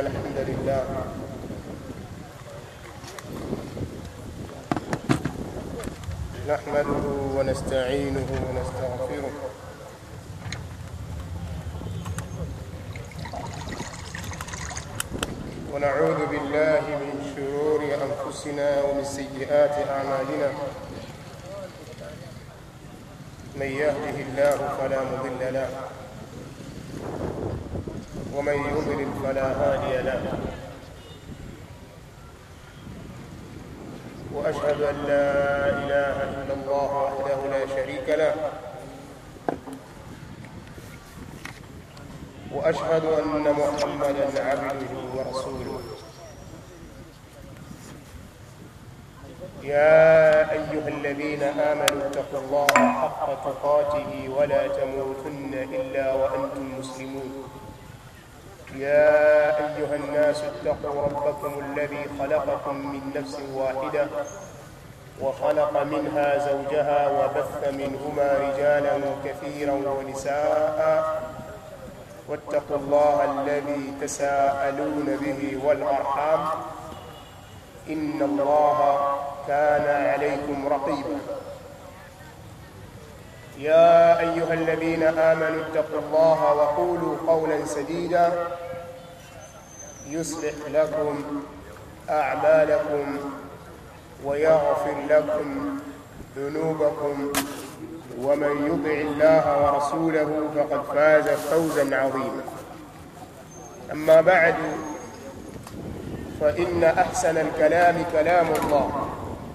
الحمد لله نحمده ونستعينه ونستغفره ونعوذ بالله من شرور أنفسنا ومن سيئات أعمالنا من يهده الله فلا مضل له ومن يضلل فلا هادي له واشهد ان لا اله الا الله وحده لا شريك له واشهد ان محمدا عبده ورسوله يا ايها الذين امنوا اتقوا الله حق تقاته ولا تموتن الا وانتم مسلمون يا أيها الناس اتقوا ربكم الذي خلقكم من نفس واحدة وخلق منها زوجها وبث منهما رجالا كثيرا ونساء واتقوا الله الذي تساءلون به والأرحام إن الله كان عليكم رقيبا يا أيها الذين آمنوا اتقوا الله وقولوا قولا سديدا يصلح لكم أعمالكم ويغفر لكم ذنوبكم ومن يطع الله ورسوله فقد فاز فوزا عظيما أما بعد فإن أحسن الكلام كلام الله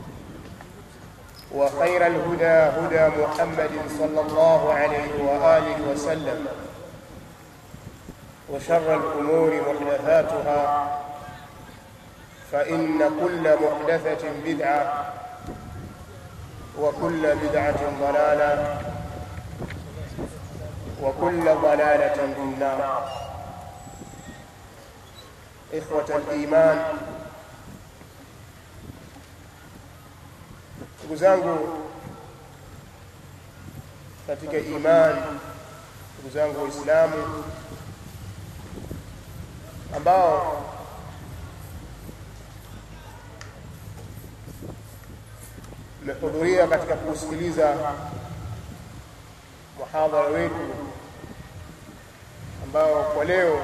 وخير الهدى هدى محمد صلى الله عليه وآله وسلم وشر الأمور محدثاتها فإن كل محدثة بدعة وكل بدعة ضلالة وكل ضلالة في النار إخوة الإيمان ndugu zangu katika imani ndugu zangu waislamu ambao mmehudhuria katika kusikiliza muhadhara wetu ambao kwa leo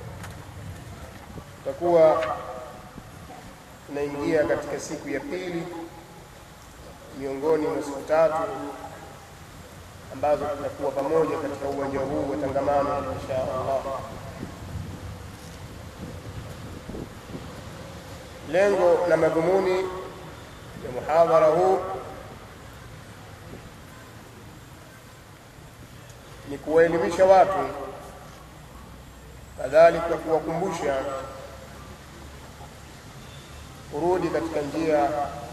tutakuwa tunaingia katika siku ya pili miongoni mwa siku tatu ambazo tutakuwa pamoja katika uwanja huu wa tangamano insha Allah. Lengo na madhumuni ya muhadhara huu ni kuwaelimisha watu, kadhalika kuwakumbusha kurudi katika njia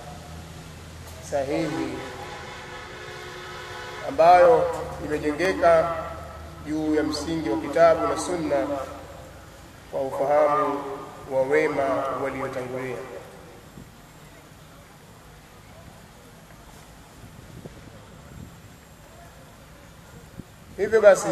sahihi ambayo imejengeka juu ya msingi wa kitabu na sunna kwa ufahamu wa wema waliotangulia. Hivyo basi,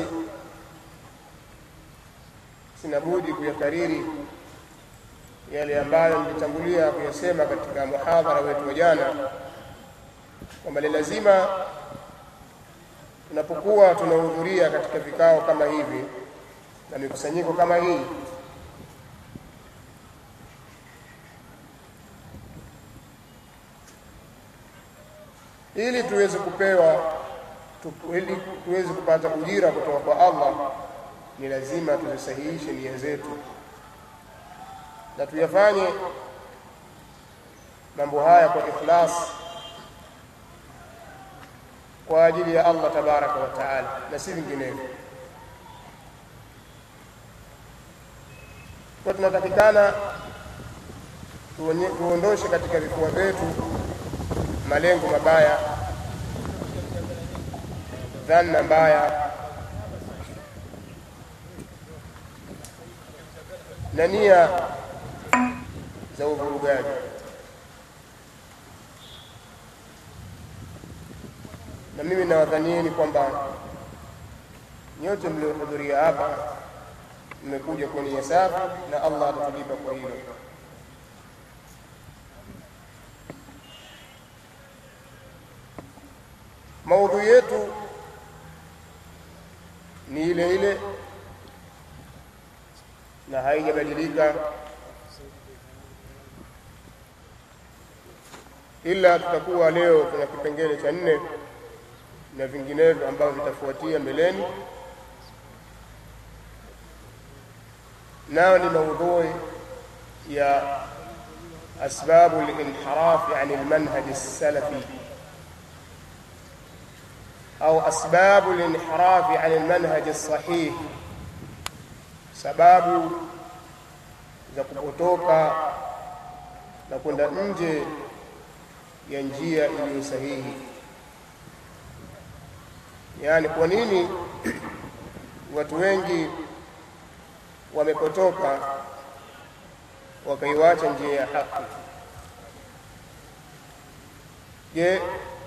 sina budi kuyakariri yale ambayo nilitangulia kuyasema katika muhadhara wetu wa jana kwamba ni lazima tunapokuwa tunahudhuria katika vikao kama hivi na mikusanyiko kama hii ili tuweze kupewa tu, ili tuweze kupata ujira kutoka kwa Allah ni lazima tuzisahihishe nia zetu na tuyafanye mambo haya kwa ikhlas kwa ajili ya Allah tabaraka wa taala na si vinginevyo. Kwa tunatakikana tuondoshe katika vifua vyetu malengo mabaya, dhanna mbaya na nia za uvurugaji. na mimi nawadhanieni kwamba nyote mliohudhuria hapa mmekuja kwa nia safi na Allah atatulipa kwa hilo. Maudhui yetu ni ile ile na haijabadilika, ila tutakuwa leo kuna kipengele cha nne na vinginevyo ambavyo vitafuatia mbeleni, nayo ni maudhui ya asbabu linhirafi an almanhaj alsalafi au asbabu linhirafi an almanhaj alsahih, sababu za kupotoka na kwenda nje ya njia iliyo sahihi. Yaani, kwa nini watu wengi wamepotoka wakaiwacha njia ya haki? Je,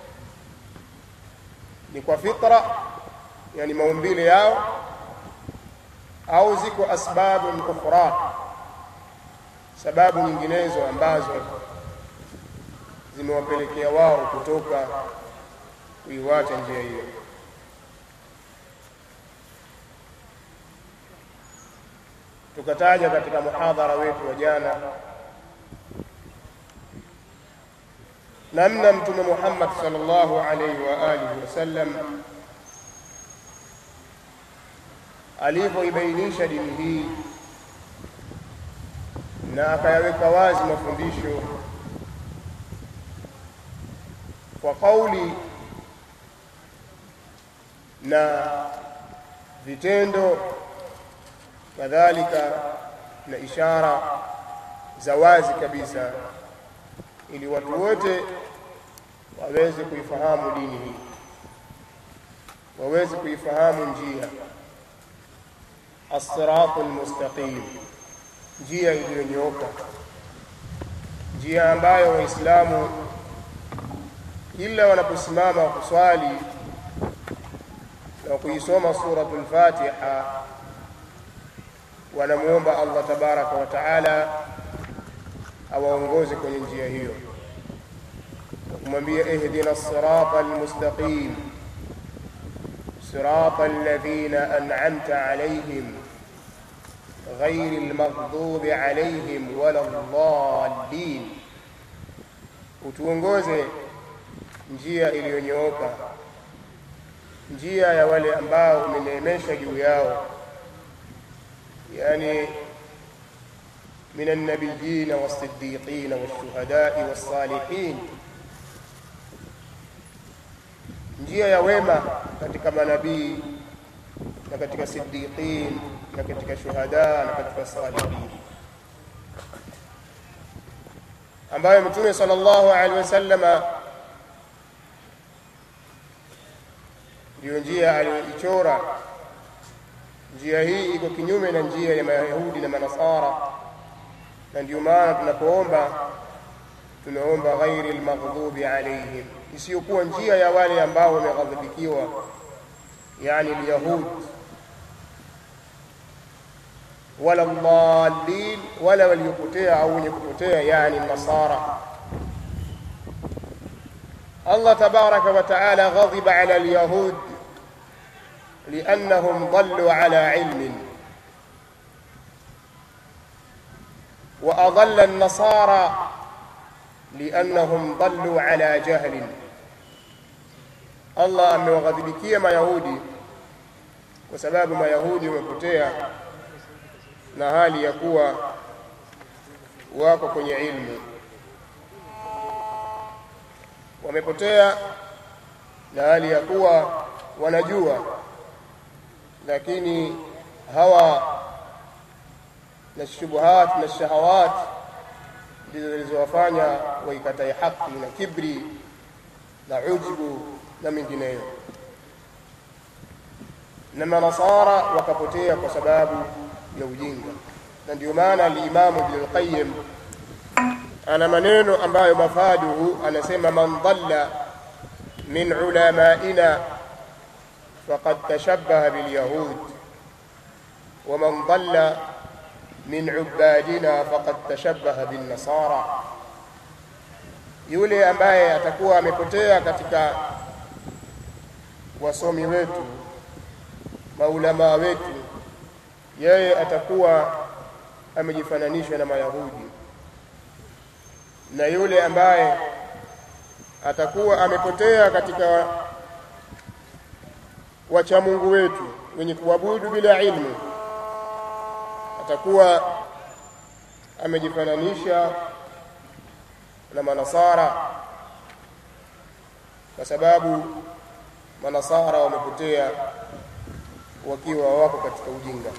ni kwa fitra, yani maumbile yao, au ziko asbabu ukhra, sababu nyinginezo ambazo zimewapelekea wao kutoka kuiwacha njia hiyo? Tukataja katika muhadhara wetu wa jana namna Mtume Muhammad sallallahu alaihi wa alihi wasallam alivyoibainisha dini hii na akayaweka wazi mafundisho kwa kauli na vitendo kadhalika na ishara za wazi kabisa, ili watu wote waweze kuifahamu dini hii, waweze kuifahamu njia as-siratu al-mustaqim, njia iliyonyooka, njia ambayo Waislamu kila wanaposimama kuswali na kuisoma suratul Fatiha wanamuomba Allah tabaraka wa taala awaongoze kwenye njia hiyo, kumwambia ihdina sirata almustaqim sirata alladhina an'amta alayhim ghairi almaghdubi alayhim wala ddallin, utuongoze njia iliyonyooka, njia ya wale ambao umeneemesha juu yao yani min alnabiyina wassiddiqina walshuhadai wassalihin, njia ya wema katika manabii na katika siddiqin na katika shuhada na katika salihin, ambayo Mtume sallallahu alaihi wasallama ndiyo njia aliyoichora. Njia hii iko kinyume na njia ya Mayahudi na Manasara, na ndiyo maana tunapoomba tunaomba ghairi almaghdubi alaihim, isiyokuwa njia ya wale ambao wameghadhibikiwa, yani alyahud, wala dhalin, wala waliopotea au wenye kupotea, yani nasara. Allah tabaraka wa taala ghadhiba ala alyahud لأنهم ضلوا على علم وأضل النصارى لأنهم ضلوا على جهل Allah amewaghadhibikia Mayahudi kwa sababu Mayahudi wamepotea na hali ya kuwa wako kwenye ilmu, wamepotea na hali ya kuwa wanajua lakini hawa na shubuhat na shahawat ndizo zilizowafanya waikatae haki na kibri na ujbu na mengineyo, na manasara wakapotea kwa sababu ya ujinga. Na ndio maana alimamu Ibn al-Qayyim ana maneno ambayo mafaduhu anasema, man dhalla min ulamaina faqad tashabbaha bilyahud waman dhalla min ubadina faqad tashabbaha bin nasara yule ambaye atakuwa amepotea katika wasomi wetu maulamaa wetu yeye atakuwa amejifananisha na mayahudi na yule ambaye atakuwa amepotea katika wachamungu wetu wenye kuabudu bila ilmu atakuwa amejifananisha na manasara kwa sababu manasara wamepotea wakiwa wako katika ujinga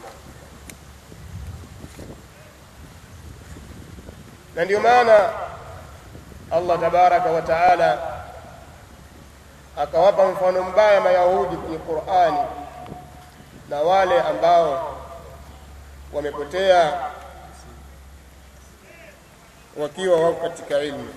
na ndio maana Allah tabaraka wa taala akawapa mfano mbaya mayahudi kwenye Qur'ani na wale ambao wamepotea wakiwa wako katika ilmu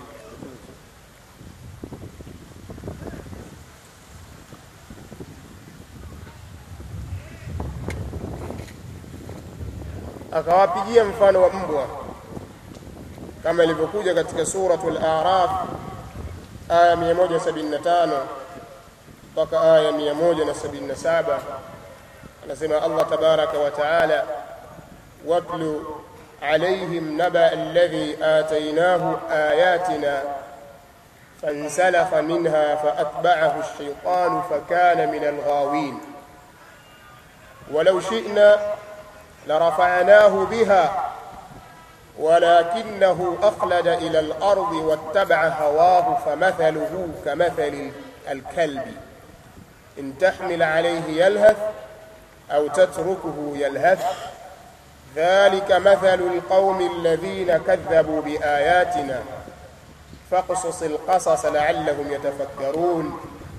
akawapigia mfano wa mbwa kama ilivyokuja katika suratul A'raf aya 175 mpaka aya 177 anasema Allah tabaraka wa taala watlu عليهم نبأ الذي آتيناه آياتنا فانسلخ منها فأتبعه الشيطان فكان من الغاوين ولو شئنا لرفعناه بها ولكنه أخلد إلى الأرض واتبع هواه فمثله كمثل الكلب إن تحمل عليه يلهث أو تتركه يلهث ذلك مثل القوم الذين كذبوا بآياتنا فاقصص القصص لعلهم يتفكرون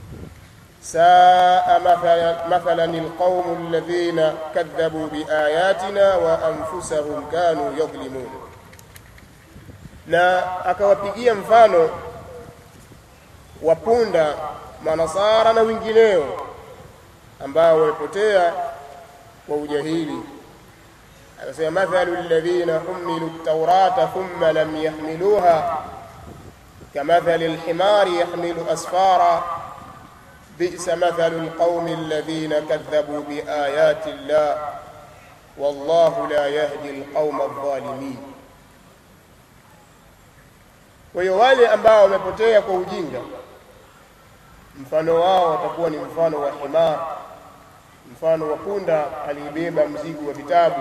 ساء مثلا, مثلا القوم الذين كذبوا بآياتنا وأنفسهم كانوا يظلمون na akawapigia mfano wapunda manasara na wengineo ambao wamepotea kwa ujahili akasema mathalu alladhina humilu at-taurata thumma lam yahmiluha kamathali al-himari yahmilu asfara bi'sa mathalu al-qaumi alladhina kadhabu biayati Allah wallahu la yahdi al-qauma adh-dhalimin kwa hiyo wale ambao wamepotea kwa ujinga mfano wao watakuwa ni mfano wa himar mfano wa punda aliyebeba mzigo wa vitabu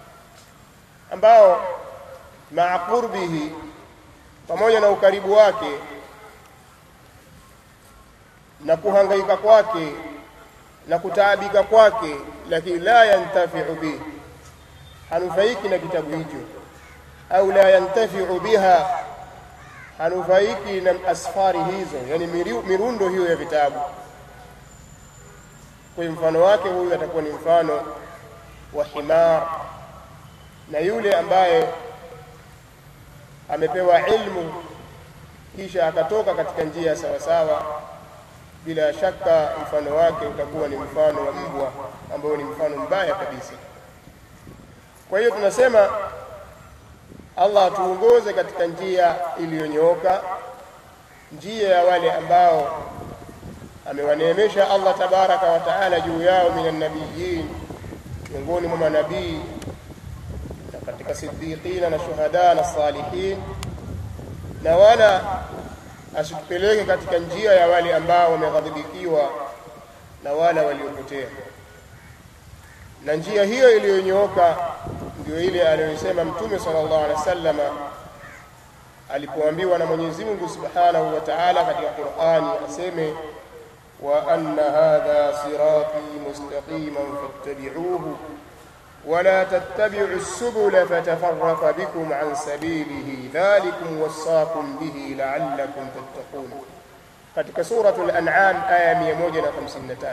ambao maa qurbihi pamoja na ukaribu wake na kuhangaika kwake na kutaabika kwake lakini la yantafiu bihi hanufaiki na kitabu hicho au la yantafiu biha hanufaiki na asfari hizo yani mirundo hiyo ya vitabu kwa mfano wake huyu atakuwa ni mfano wa himar na yule ambaye amepewa ilmu kisha akatoka katika njia sawa sawa bila shaka mfano wake utakuwa ni mfano wa mbwa ambao ni mfano mbaya kabisa kwa hiyo tunasema Allah atuongoze katika njia iliyonyooka njia ya wale ambao amewaneemesha Allah tabaraka wa taala juu yao minan nabiyyin miongoni mwa manabii na katika siddiqina na shuhada na salihin na wala asitupeleke katika njia ya wale ambao wameghadhibikiwa na wala waliopotea na njia hiyo iliyonyooka ndio ile aliyosema mtume sallallahu alaihi wasallama alipoambiwa na Mwenyezi Mungu Subhanahu wa Ta'ala katika Qur'ani aseme wa anna hadha sirati mustaqiman fattabi'uhu ولا تتبعوا السبل فتفرق بكم عن سبيله ذلكم وصاكم به لعلكم تتقون katika suratul an'am aya 153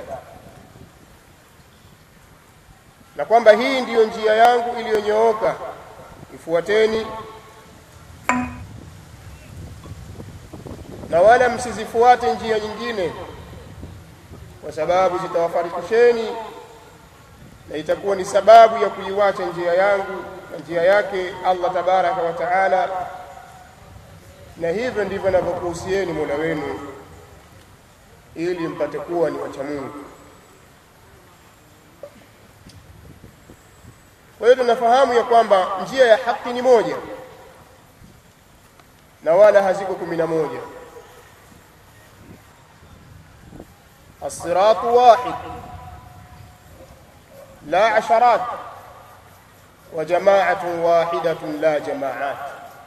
na kwamba hii ndiyo njia yangu iliyonyooka ifuateni na wala msizifuate njia nyingine kwa sababu zitawafarikisheni na itakuwa ni sababu ya kuiwacha njia yangu na njia yake Allah tabaraka wa taala na hivyo ndivyo navyokuhusieni Mola wenu ili mpate kuwa ni wacha Mungu. Kwa hiyo tunafahamu ya kwamba njia ya haki ni moja na wala haziko kumi na moja. As-siratu wahid la asharat wa jama'atun wahidatun la jama'at.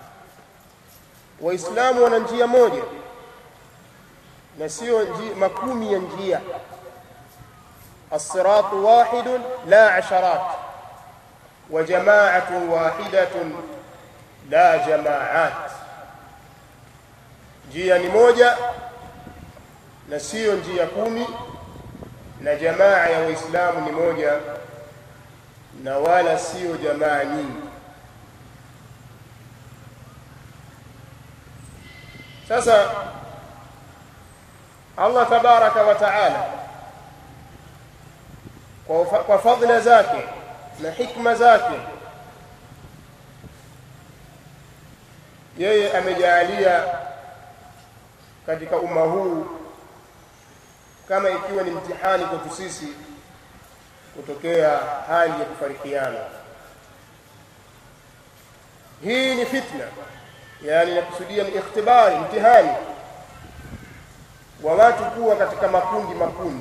Waislamu wana njia moja na sio makumi ya njia. As-siratu wahidun la asharat wa jama'atun wahidatun la jama'at. Njia ni moja na sio njia kumi, na jamaa ya Waislamu ni moja na wala sio jamaa nyingi. Sasa Allah tabaraka wa taala kwa, kwa fadhila zake na hikma zake yeye amejaalia katika umma huu kama ikiwa ni mtihani kwetu sisi kutokea hali ya kufarikiana. Hii ni fitna, yani nakusudia ni ikhtibari, mtihani wa watu kuwa katika makundi makundi,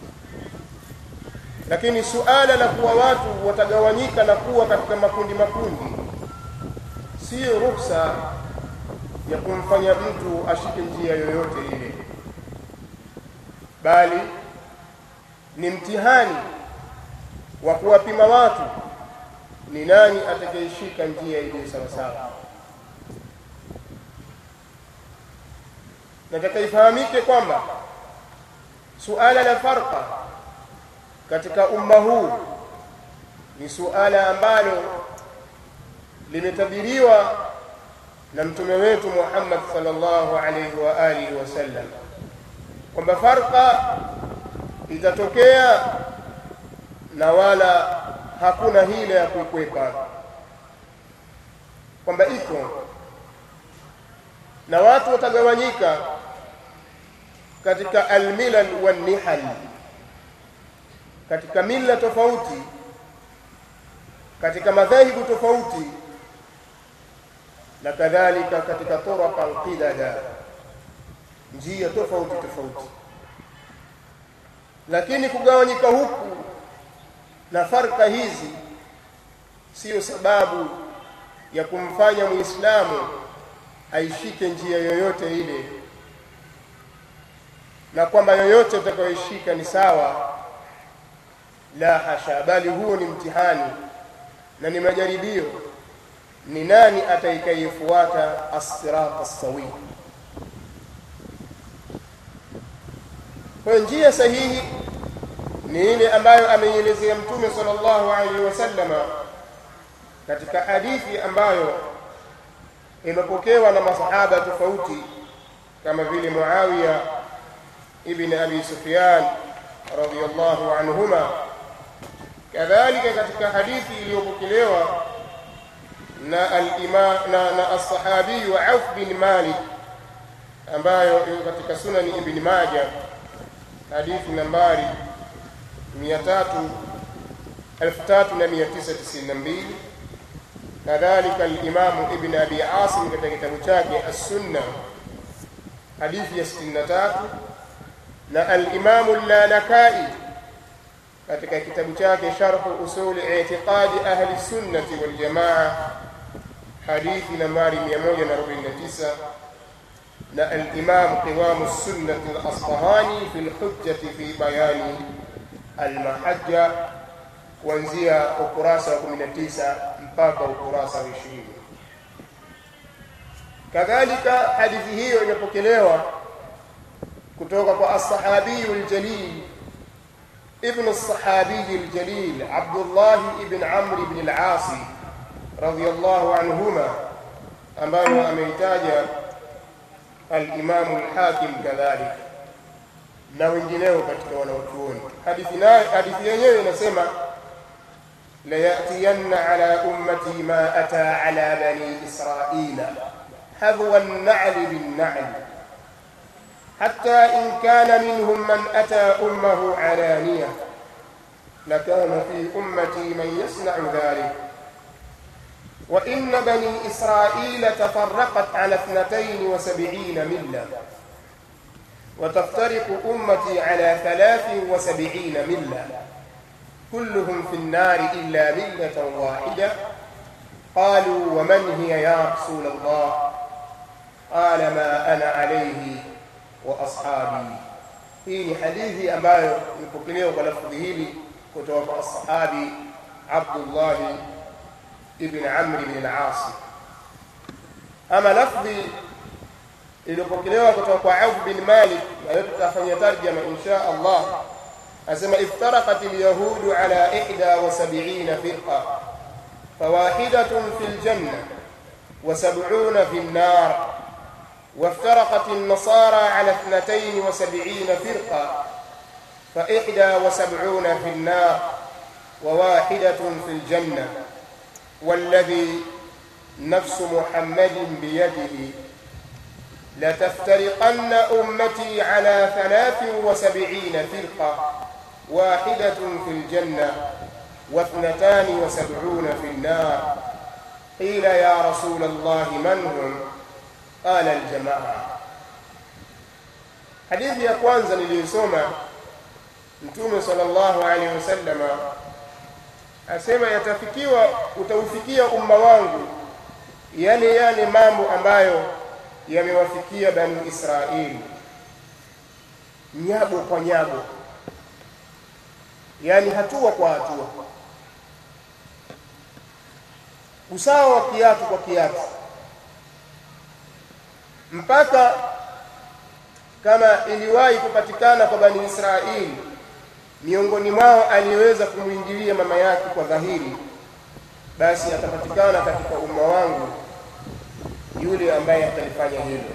lakini suala la kuwa watu watagawanyika na kuwa katika makundi makundi siyo ruhusa ya kumfanya mtu ashike njia yoyote ile, bali ni mtihani wa kuwapima watu ni nani atakayeshika njia iliyo sawasawa. Nataka ifahamike kwamba suala la farqa katika umma huu ni suala ambalo limetabiriwa na mtume wetu Muhammad sallallahu alaihi wa alihi wasallam kwamba farqa itatokea na wala hakuna hila ya kuikwepa, kwamba iko na watu watagawanyika katika almilal wannihal, katika mila tofauti, katika madhehebu tofauti na kadhalika katika turaqan qidada, njia tofauti tofauti. Lakini kugawanyika huku na farka hizi siyo sababu ya kumfanya Muislamu aishike njia yoyote ile, na kwamba yoyote utakayoishika ni sawa. La hasha, bali huo ni mtihani na ni majaribio ni nani atakayefuata as-sirat as-sawi. Kwa njia sahihi ni ile ambayo ameielezea Mtume sallallahu alaihi wasallama katika hadithi ambayo imepokewa na masahaba tofauti kama vile Muawiya ibn Abi Sufyan radhiyallahu anhuma, kadhalika katika hadithi iliyopokelewa na al-imam na, na as-sahabi wa Auf bin Malik ambayo iko katika Sunani Ibn Majah hadithi nambari 3992 kadhalika al-Imam Ibn Abi Asim katika kitabu chake As-Sunna hadithi ya 63 na al-Imam al-Lalakai katika kitabu chake Sharh Usul I'tiqadi Ahli Sunnati wal Jamaa hadithi nambari 149 na al-Imam Qiwam as-Sunnah al-Asfahani fi al-Hujjah fi bayani al-Mahajja kuanzia ukurasa wa 19 mpaka ukurasa wa 20. Kadhalika hadithi hiyo imepokelewa kutoka kwa as-sahabiyu al-jalil ابن الصحابي الجليل عبد الله بن عمرو بن العاص رضي الله عنهما ambayo ameitaja al-Imam al-Hakim kadhalika na wengineo katika wanaochuoni. Hadithi nayo hadithi yenyewe inasema ليأتين على أمتي ما أتى على بني إسرائيل حذو النعل بالنعل حتى إن كان منهم من أتى أمه علانية لكان في أمتي من يصنع ذلك وإن بني إسرائيل تفرقت على اثنتين وسبعين ملة وتفترق أمتي على ثلاث وسبعين ملة كلهم في النار إلا ملة واحدة قالوا ومن هي يا رسول الله قال ما أنا عليه وأصحابي hii ni hadithi ambayo imepokelewa kwa lafdhi hili kutoka kwa sahabi Abdullah ibn Amr ibn al-As. Ama lafdhi iliyopokelewa kutoka kwa Auf bin Malik na tutafanyia tarjama insha Allah asema iftaraqat al-yahud ala 71 firqa fawahidatun fil janna wa 70 fil nar وافترقت النصارى على اثنتين وسبعين فرقة فإحدى وسبعون في النار وواحدة في الجنة والذي نفس محمد بيده لتفترقن أمتي على ثلاث وسبعين فرقة واحدة في الجنة واثنتان وسبعون في النار قيل يا رسول الله من هم قال الجماعة hadithi ya kwanza niliyosoma mtume sallallahu alaihi wasallama asema yatafikiwa utaufikia umma wangu yale yale mambo ambayo yamewafikia bani israeli nyago kwa nyago yani hatua kwa hatua usawa wa kiatu kwa kiatu mpaka kama iliwahi kupatikana kwa bani Israeli miongoni mwao aliyeweza kumwingilia mama yake kwa dhahiri, basi atapatikana katika umma wangu yule ambaye atalifanya hilo.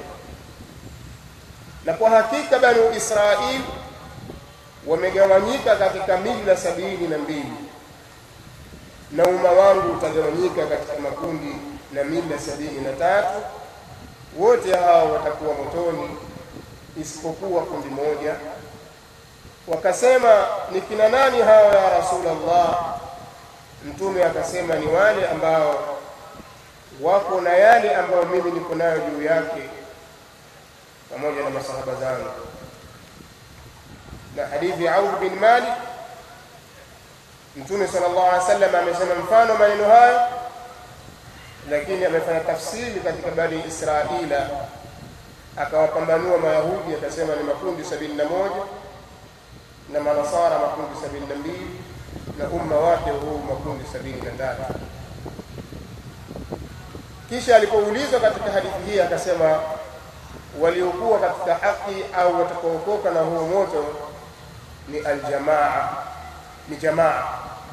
Na kwa hakika bani Israeli wamegawanyika katika mila sabini na mbili na umma wangu utagawanyika katika makundi na mila sabini na tatu wote hao watakuwa motoni isipokuwa kundi moja. Wakasema, ni kina nani hao ya Rasulullah? Mtume akasema, ni wale ambao wako na yale ambayo mimi niko nayo juu yake pamoja na masahaba zangu. Na hadithi ya Auf bin Malik, Mtume sallallahu alaihi wasallam amesema mfano maneno hayo lakini amefanya tafsiri katika bani Israila, akawapambanua Mayahudi akasema ni makundi sabini na moja na Manasara makundi sabini na mbili na umma wake huu makundi sabini na tatu. Kisha alipoulizwa katika hadithi hii akasema waliokuwa katika haki au watakaokoka na huo moto ni aljamaa, ni jamaa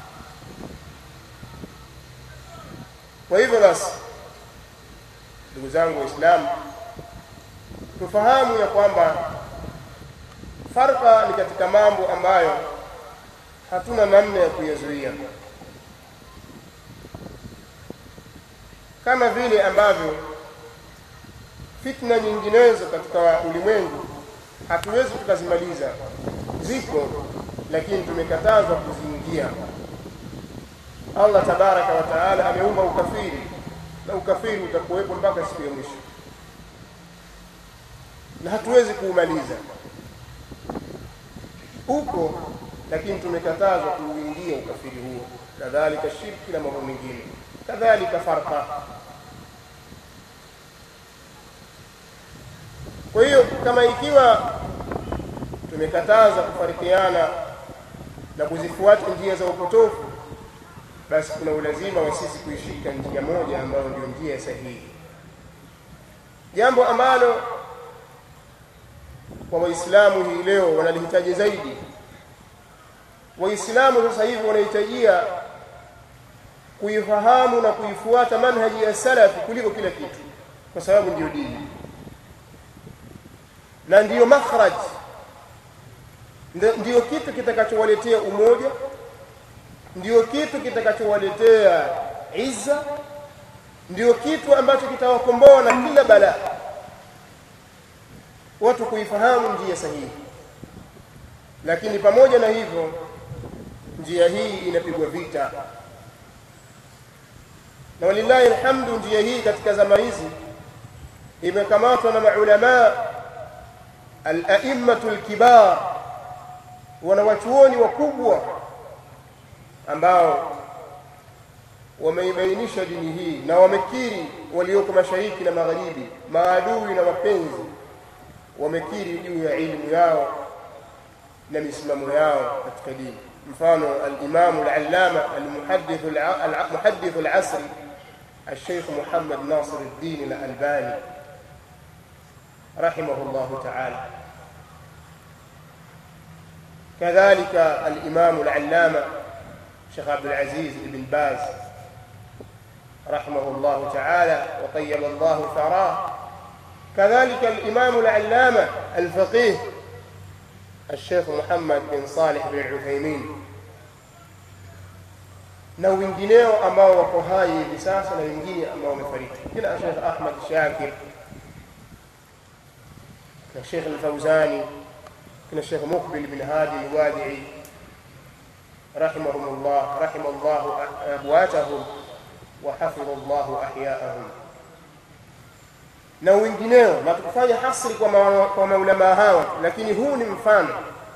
Kwa hivyo basi, ndugu zangu Waislamu, tufahamu ya kwamba farqa ni katika mambo ambayo hatuna namna ya kuyazuia, kama vile ambavyo fitna nyinginezo katika ulimwengu hatuwezi tukazimaliza, ziko, lakini tumekatazwa kuziingia. Allah tabaraka wa taala ameumba ukafiri na ukafiri utakuwepo mpaka siku ya mwisho, na hatuwezi kuumaliza. Uko, lakini tumekatazwa kuuingia ukafiri huo, kadhalika shirki na mambo mengine, kadhalika farqa. Kwa hiyo kama ikiwa tumekataza kufarikiana na kuzifuata njia za upotofu basi kuna ulazima wa sisi kuishika njia moja ambayo ndio njia sahihi, jambo ambalo kwa Waislamu hii leo wanalihitaji zaidi. Waislamu sasa hivi wanahitajia kuifahamu na kuifuata manhaji ya salafi kuliko kila kitu, kwa sababu ndiyo dini na ndiyo makhraj, ndiyo kitu kitakachowaletea umoja ndio kitu kitakachowaletea izza ndio kitu ambacho kitawakomboa na kila balaa watu kuifahamu njia sahihi lakini pamoja na hivyo njia hii inapigwa vita na walillahi alhamdu njia hii katika zama hizi imekamatwa na maulamaa al-a'immatu al-kibar wanawachuoni wakubwa ambao wameibainisha dini hii na wamekiri walioko mashariki na magharibi maadui na wapenzi wamekiri juu ya ilmu yao na misimamo yao katika dini mfano al-Imam al-Allama al-Muhaddith al-Muhaddith al-Asri الشيخ محمد ناصر الدين الألباني رحمه الله تعالى كذلك الإمام العلامة شيخ عبد العزيز بن باز رحمه الله تعالى وطيب الله ثراه كذلك الإمام العلامة الفقيه الشيخ محمد بن صالح بن عثيمين na wengineo ambao wako hai hivi sasa na wengine ambao wamefariki kila Sheikh Ahmad Shakir na Sheikh Al-Fawzani kina Sheikh Muqbil bin Hadi Al-Wadi'i rahimahumullah rahimallahu abwatahum wa hafidhallahu ahya'ahum na wengineo na tukufanya hasri kwa ma, kwa maulama hawa lakini huu ni mfano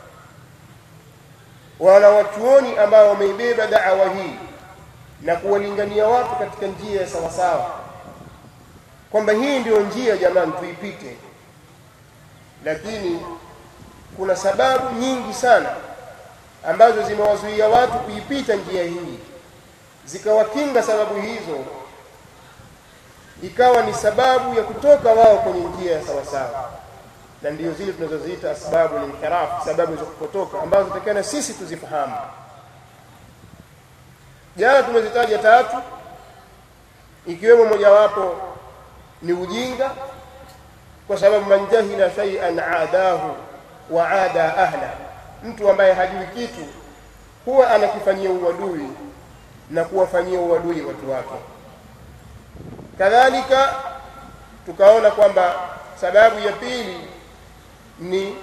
wana watuoni ambao wameibeba da'wa hii na kuwalingania watu katika njia ya sawasawa kwamba hii ndiyo njia jamani tuipite lakini kuna sababu nyingi sana ambazo zimewazuia watu kuipita njia hii zikawakinga sababu hizo ikawa ni sababu ya kutoka wao kwenye njia ya sawasawa na ndio zile tunazoziita asbabu linhiraf sababu za kupotoka ambazo tutakana sisi tuzifahamu jana tumezitaja tatu ikiwemo mojawapo ni ujinga kwa sababu man jahila shay'an aadahu wa aada ahla mtu ambaye hajui kitu huwa anakifanyia uadui na kuwafanyia uadui watu wake kadhalika tukaona kwamba sababu ya pili ni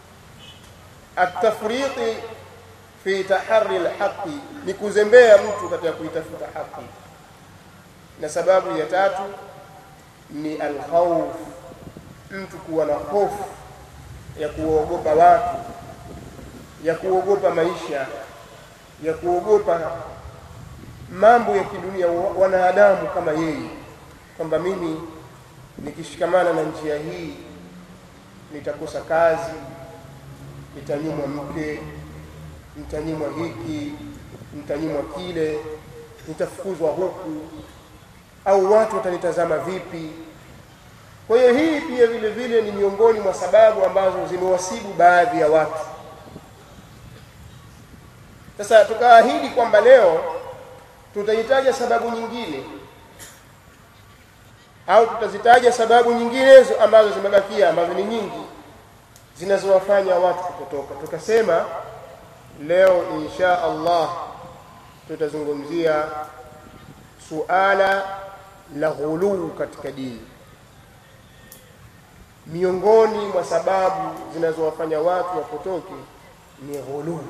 atafriqi fi tahari alhaqi ni kuzembea mtu katika kuitafuta haki na sababu ya tatu ni alkhawf mtu kuwa na hofu ya kuogopa watu ya kuogopa maisha ya kuogopa mambo ya kidunia wanadamu kama yeye kwamba mimi nikishikamana na njia hii nitakosa kazi nitanyimwa mke nitanyimwa hiki nitanyimwa kile nitafukuzwa huku au watu watanitazama vipi kwa hiyo hii pia vile vile ni miongoni mwa sababu ambazo zimewasibu baadhi ya watu sasa tukaahidi kwamba leo tutahitaja sababu nyingine au tutazitaja sababu nyinginezo ambazo zimebakia ambazo ni nyingi zinazowafanya watu kupotoka tukasema leo insha Allah tutazungumzia suala la ghuluu katika dini miongoni mwa sababu zinazowafanya watu wapotoke ni ghuluu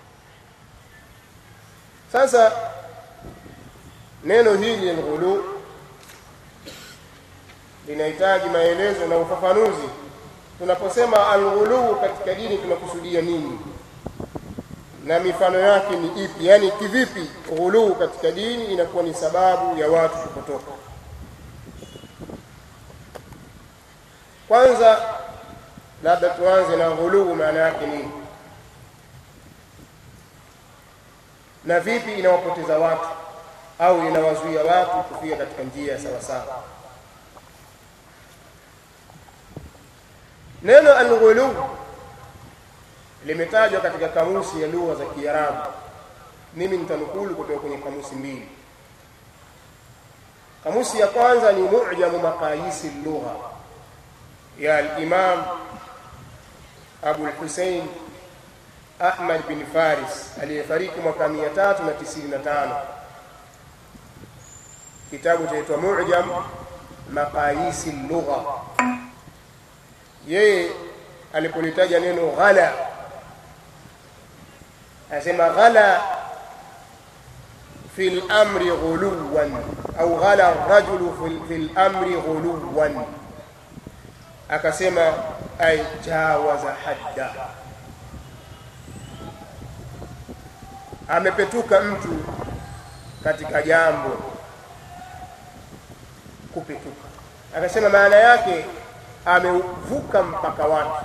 sasa neno hili alghulu linahitaji maelezo na ufafanuzi tunaposema alghulu katika dini tunakusudia nini na mifano yake ni ipi yani kivipi ghulu katika dini inakuwa ni sababu ya watu kupotoka kwanza labda tuanze na ghulu maana yake nini na vipi inawapoteza watu au inawazuia watu kufika katika njia sawa sawa neno alghulu limetajwa katika kamusi ya lugha za Kiarabu mimi nitanukulu kutoka kwenye kamusi mbili kamusi ya kwanza ni mu'jamu maqayisi lugha ya al-imam Abu al-Husayn Ahmad bin Faris aliyefariki mwaka 395 kitabu chaitwa Mu'jam Maqayisi Lugha. Yeye alipolitaja neno ghala, anasema ghala fi al-amri ghuluwan au ghala ar-rajulu fi al-amri ghuluwan, akasema ay jawaza hadda, amepetuka mtu katika jambo kupetuka. Akasema maana yake amevuka mpaka wake.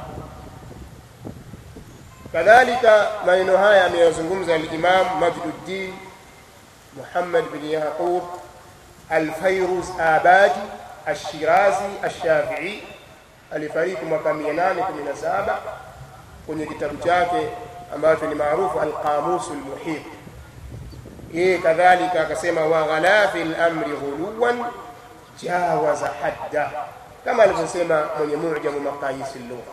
Kadhalika maneno haya ameyazungumza al-Imam Majduddin Muhammad bin Yaqub Al-Fayruz Abadi Ash-Shirazi Ash-Shafi'i alifariki mwaka 817 kwenye kitabu chake ambacho ni maarufu Al-Qamus Al-Muhit. Yeye kadhalika akasema wa ghala fi al-amri ghuluwan jawaza hadda, kama alivyosema mwenye Mu'jamu Maqayis al-Lugha,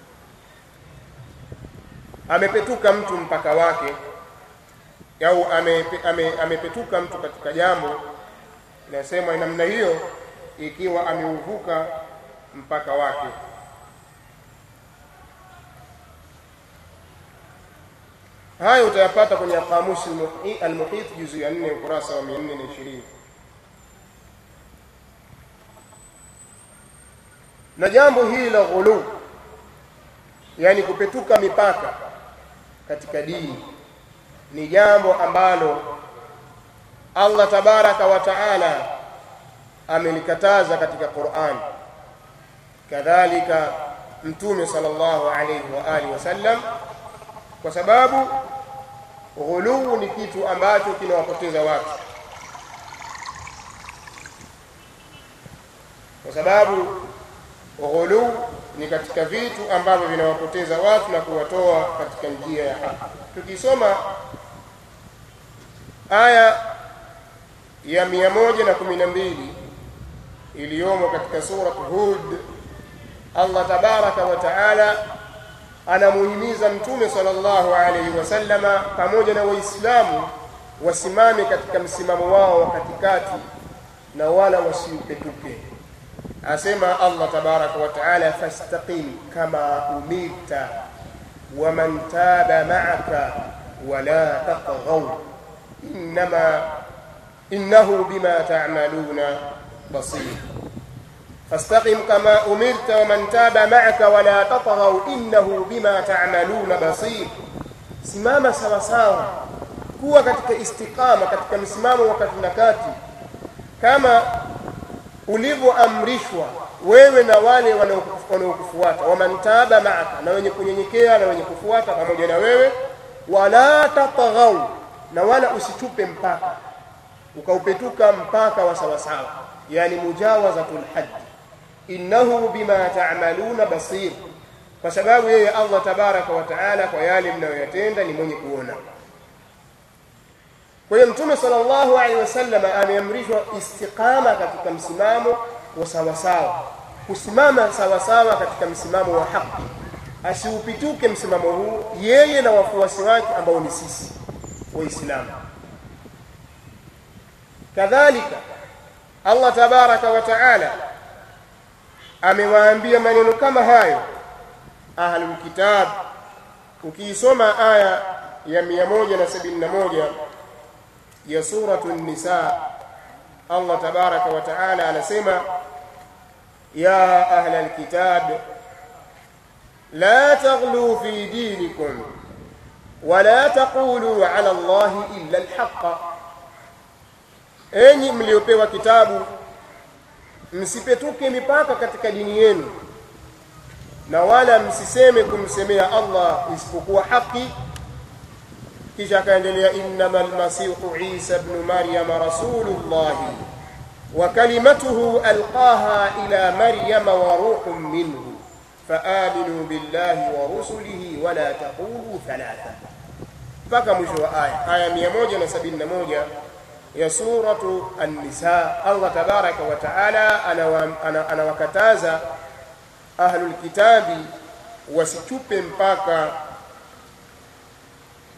amepetuka mtu mpaka wake au amepe, ame, amepetuka mtu katika jambo, inasema namna hiyo ikiwa ameuvuka mpaka wake. Hayo utayapata kwenye Qamusi al-Muhit juzu ya 4 ukurasa wa 420. na jambo hili la ghulu, yani kupetuka mipaka katika dini, ni jambo ambalo Allah tabaraka wa taala amelikataza katika Qur'an. Kadhalika Mtume sallallahu alayhi wa alihi wasallam, kwa sababu ghuluu ni kitu ambacho kinawapoteza watu, kwa sababu ghuluu ni katika vitu ambavyo vinawapoteza watu na kuwatoa katika njia ya haki. Tukisoma aya ya mia moja na kumi na mbili iliyomo katika surat Hud, Allah tabaraka wa taala anamuhimiza Mtume sallallahu alaihi wasallama pamoja na Waislamu wasimame katika msimamo wao wa katikati na wala wasiupetuke. Asema Allah tabaraka wa taala, fastaqim kama umirta waman taba ma'aka wala tatghaw innama innahu bima ta'maluna basir. Fastaqim kama umirta waman taba ma'aka wala tatghaw innahu bima ta'maluna basir, simama sawa sawa, kuwa katika istiqama, katika msimamo wa kati na kati kama ulivyoamrishwa wewe na wale wanaokufuata, waman taba maaka, na wenye kunyenyekea na wenye kufuata pamoja na wewe, wala tatghau, na wala usitupe mpaka ukaupetuka mpaka wa sawasawa, yani mujawazatul haddi, innahu bima ta'maluna basir, kwa sababu yeye Allah tabaraka wa taala kwa yale mnayoyatenda ni mwenye kuona. Kwa hiyo Mtume sallallahu alaihi wasallam ameamrishwa istiqama katika msimamo wa sawasawa, kusimama sawasawa katika msimamo wa haki, asiupituke msimamo huu yeye na wafuasi wake ambao ni sisi Waislamu. Kadhalika Allah tabaraka wa taala amewaambia maneno kama hayo ahlul kitab. Ukiisoma aya ya 171 ya suratu Nisa, Allah tabaraka wa taala anasema ya ahla alkitab la taghlu fi dinikum wala taqulu ala Allahi illa alhaqa, enyi mliopewa kitabu msipetuke mipaka katika dini yenu na wala msiseme kumsemea Allah isipokuwa haki kisha akaendelea innama almasihu isa ibn maryama rasulullahi wa kalimatuhu alqaha ila maryama wa ruhun minhu faaminu billahi wa rusulihi wala taqulu thalatha mpaka mwisho wa aya aya 171 ya suratu an-nisa Allah tabaraka wa taala anawakataza ahlul kitabi wasichupe mpaka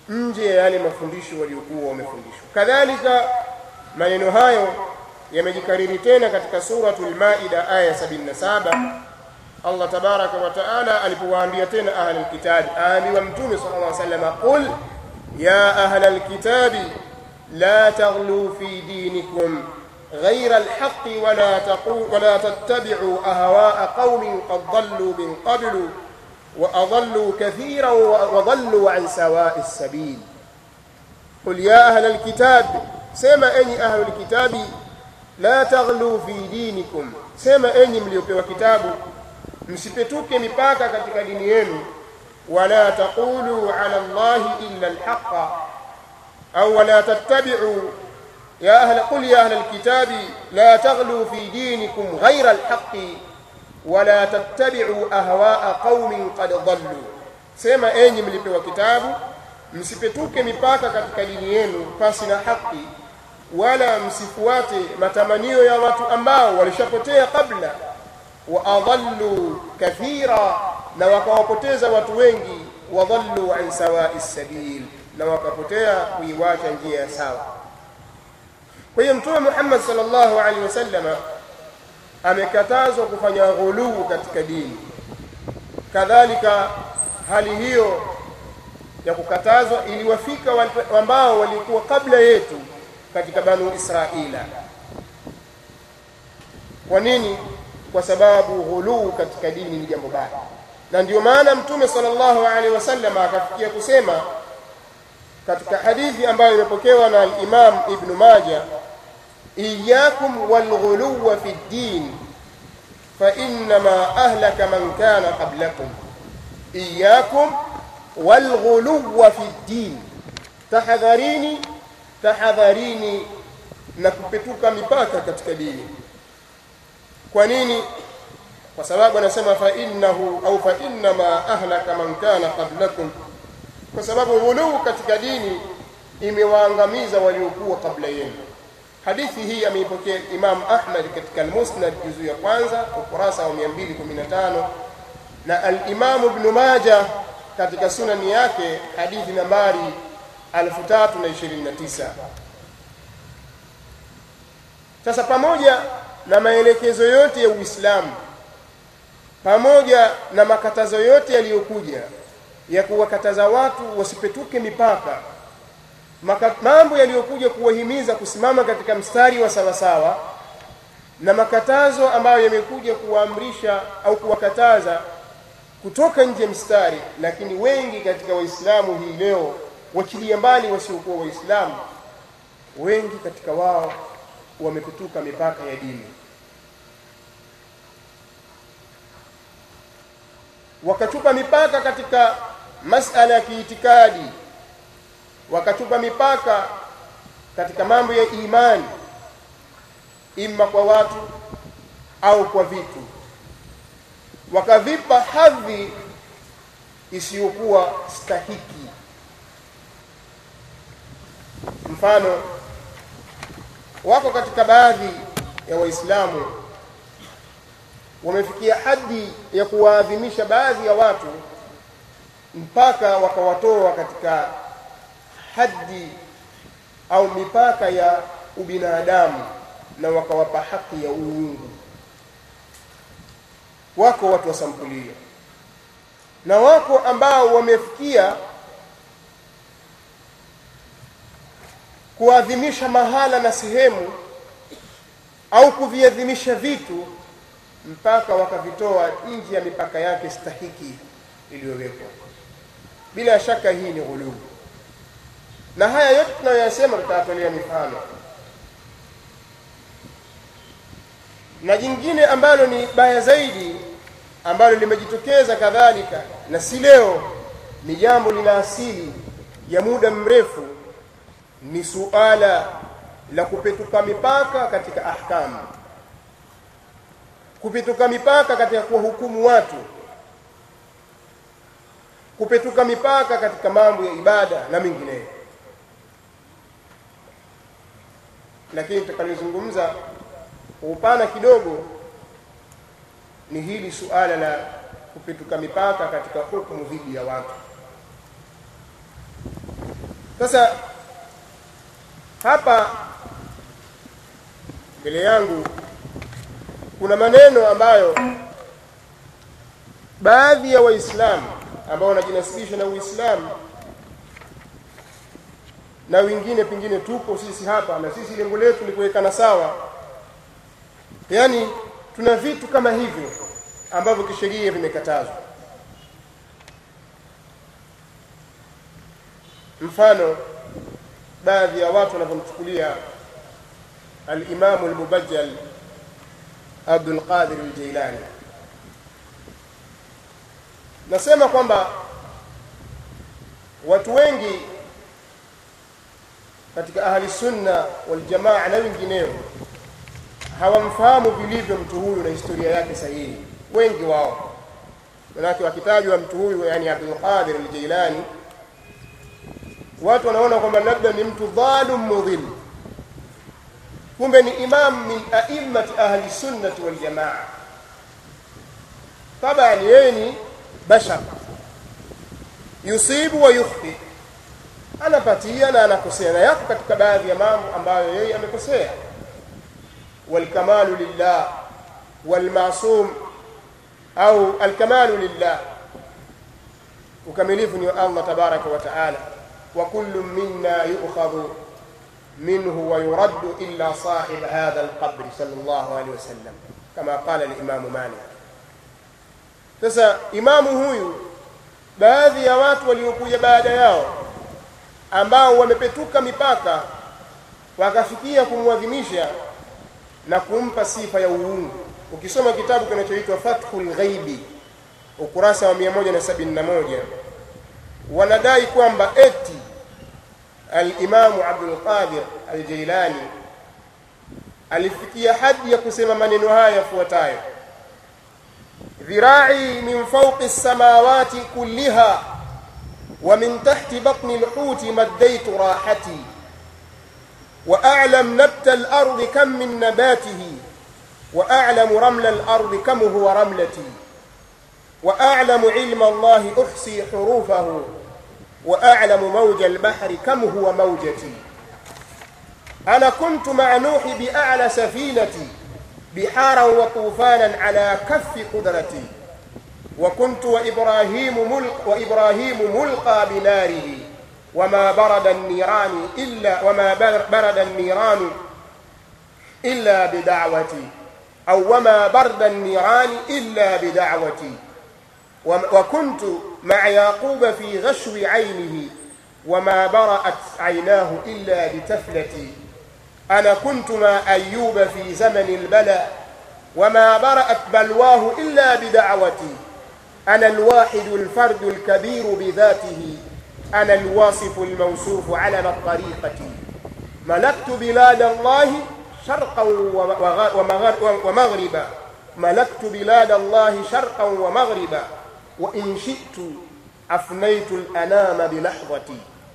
nje ya yale mafundisho waliokuwa wamefundishwa kadhalika maneno hayo yamejikariri tena katika suratul maida aya ya 77 Allah tabaraka wa taala alipowaambia tena ahlul kitabi aambiwa mtume sallallahu alaihi wasallam qul ya ahlal kitabi la taghlu fi dinikum غير الحق ولا تقول ولا تتبعوا أهواء قوم قد ضلوا من قبل وأضلوا كثيرا وضلوا عن سواء السبيل قل يا أهل الكتاب سما أني أهل الكتاب لا تغلوا في دينكم سما أني mliopewa kitabu msipetuke mipaka katika dini yenu wala taqulu ala allahi illa alhaqa au wala tattabi'u يا أهل قل يا أهل الكتاب لا تغلوا في دينكم غير الحق ولا تتبعوا أهواء قوم قد ضلوا sema enyi mlipewa kitabu msipetuke mipaka katika dini yenu pasi na haki wala msifuate matamanio ya watu ambao walishapotea kabla wa adallu kathira na wakawapoteza watu wengi wadallu an sawai sabil na wakapotea kuiwacha njia ya sawa kwa hiyo mtume Muhammad sallallahu alaihi wasallam amekatazwa kufanya ghuluu katika dini kadhalika hali hiyo ya kukatazwa iliwafika ambao walikuwa kabla yetu katika banu Israila kwa nini kwa sababu ghuluu katika dini ni jambo baya na ndio maana mtume sallallahu alaihi wasallam akafikia kusema katika hadithi ambayo imepokewa na al-Imam Ibn Majah iyyakum walghuluwa fi ddin fa innama ahlaka man kana qablakum iyyakum walghuluwa fi ddin tahadharini tahadharini na kupetuka mipaka katika dini kwa nini kwa sababu anasema fa innahu au fa innama ahlaka man kana qablakum kwa sababu ghuluu katika dini imewaangamiza waliokuwa kabla yenu hadithi hii ameipokea Imam Ahmad katika al-Musnad juzu ya kwanza ukurasa wa 215 na al-Imam Ibn Majah katika sunani yake hadithi nambari 3029 sasa pamoja na maelekezo yote ya Uislamu pamoja na makatazo yote yaliyokuja ya kuwakataza watu wasipetuke mipaka Maka, mambo yaliyokuja kuwahimiza kusimama katika mstari wa sawasawa na makatazo ambayo yamekuja kuwaamrisha au kuwakataza kutoka nje mstari lakini wengi katika waislamu hii leo wachilia mbali wasiokuwa waislamu wengi katika wao wamepetuka mipaka ya dini wakatupa mipaka katika masala ya kiitikadi wakatupa mipaka katika mambo ya imani imma kwa watu au kwa vitu wakavipa hadhi isiyokuwa stahiki mfano wako katika baadhi ya waislamu wamefikia hadi ya kuwaadhimisha baadhi ya watu mpaka wakawatoa katika hadi au mipaka ya ubinadamu na wakawapa haki ya uungu wako watu wa sampuli hiyo na wako ambao wamefikia kuadhimisha mahala na sehemu au kuviadhimisha vitu mpaka wakavitoa nje ya mipaka yake stahiki iliyowekwa bila shaka hii ni ghuluu na haya yote tunayoyasema tutayatolea mifano na jingine ambalo ni baya zaidi ambalo limejitokeza kadhalika na si leo ni jambo lina asili ya muda mrefu ni suala la kupetuka mipaka katika ahkamu kupetuka mipaka katika kuwahukumu watu kupetuka mipaka katika mambo ya ibada na mengineyo lakini tutakalozungumza kwa upana kidogo ni hili suala la kupetuka mipaka katika hukumu dhidi ya watu sasa hapa mbele yangu kuna maneno ambayo baadhi ya waislamu ambao wanajinasibisha na uislamu na wengine pengine tupo sisi hapa na sisi lengo letu ni kuwekana sawa yaani tuna vitu kama hivyo ambavyo kisheria vimekatazwa mfano baadhi ya watu wanavyomchukulia alimamu almubajjal Abdul Qadir al-Jailani nasema kwamba watu wengi katika ahli sunna wal jamaa na wengineo hawamfahamu vilivyo mtu huyu na historia yake sahihi wengi wao manake wakitajwa mtu huyu yani Abdul Qadir al-Jailani watu wanaona kwamba labda ni mtu dhalum mudhil kumbe ni imam min a'immati ahli sunnati wal jamaa tabani yeye ni bashar yusibu wa yukhti anapatia na anakosea na yako katika baadhi ya mambo ambayo yeye amekosea walkamalu lillah walmasum au alkamalu lillah ukamilifu ni wa Allah tabaraka wa taala wa kullu minna yu'khadhu minhu wa yuraddu illa sahib hadha alqabr sallallahu alayhi wasallam kama qala al-imam Malik sasa imamu huyu baadhi ya watu waliokuja baada yao ambao wamepetuka mipaka wakafikia kumwadhimisha na kumpa sifa ya uungu ukisoma kitabu kinachoitwa Fathul Ghaibi ukurasa wa 171 wanadai kwamba eti al-Imamu Abdul Qadir al-Jailani alifikia hadi ya kusema maneno haya yafuatayo ذراعي من فوق السماوات كلها ومن تحت بطن الحوت مديت راحتي وأعلم نبت الأرض كم من نباته وأعلم رمل الأرض كم هو رملتي وأعلم علم الله أحصي حروفه وأعلم موج البحر كم هو موجتي أنا كنت مع نوح بأعلى سفينتي بحارا وطوفانا على كف قدرتي وكنت وإبراهيم ملق وإبراهيم ملقى بناره وما برد النيران إلا وما برد النيران إلا بدعوتي أو وما برد النيران إلا بدعوتي وكنت مع يعقوب في غشو عينه وما برأت عيناه إلا بتفلتي أنا كنت مع أيوب في زمن البلاء وما برأت بلواه إلا بدعوتي أنا الواحد الفرد الكبير بذاته أنا الواصف الموصوف علم الطريقة ملكت بلاد الله شرقا ومغربا ملكت بلاد الله شرقا ومغربا وإن شئت أفنيت الأنام بلحظتي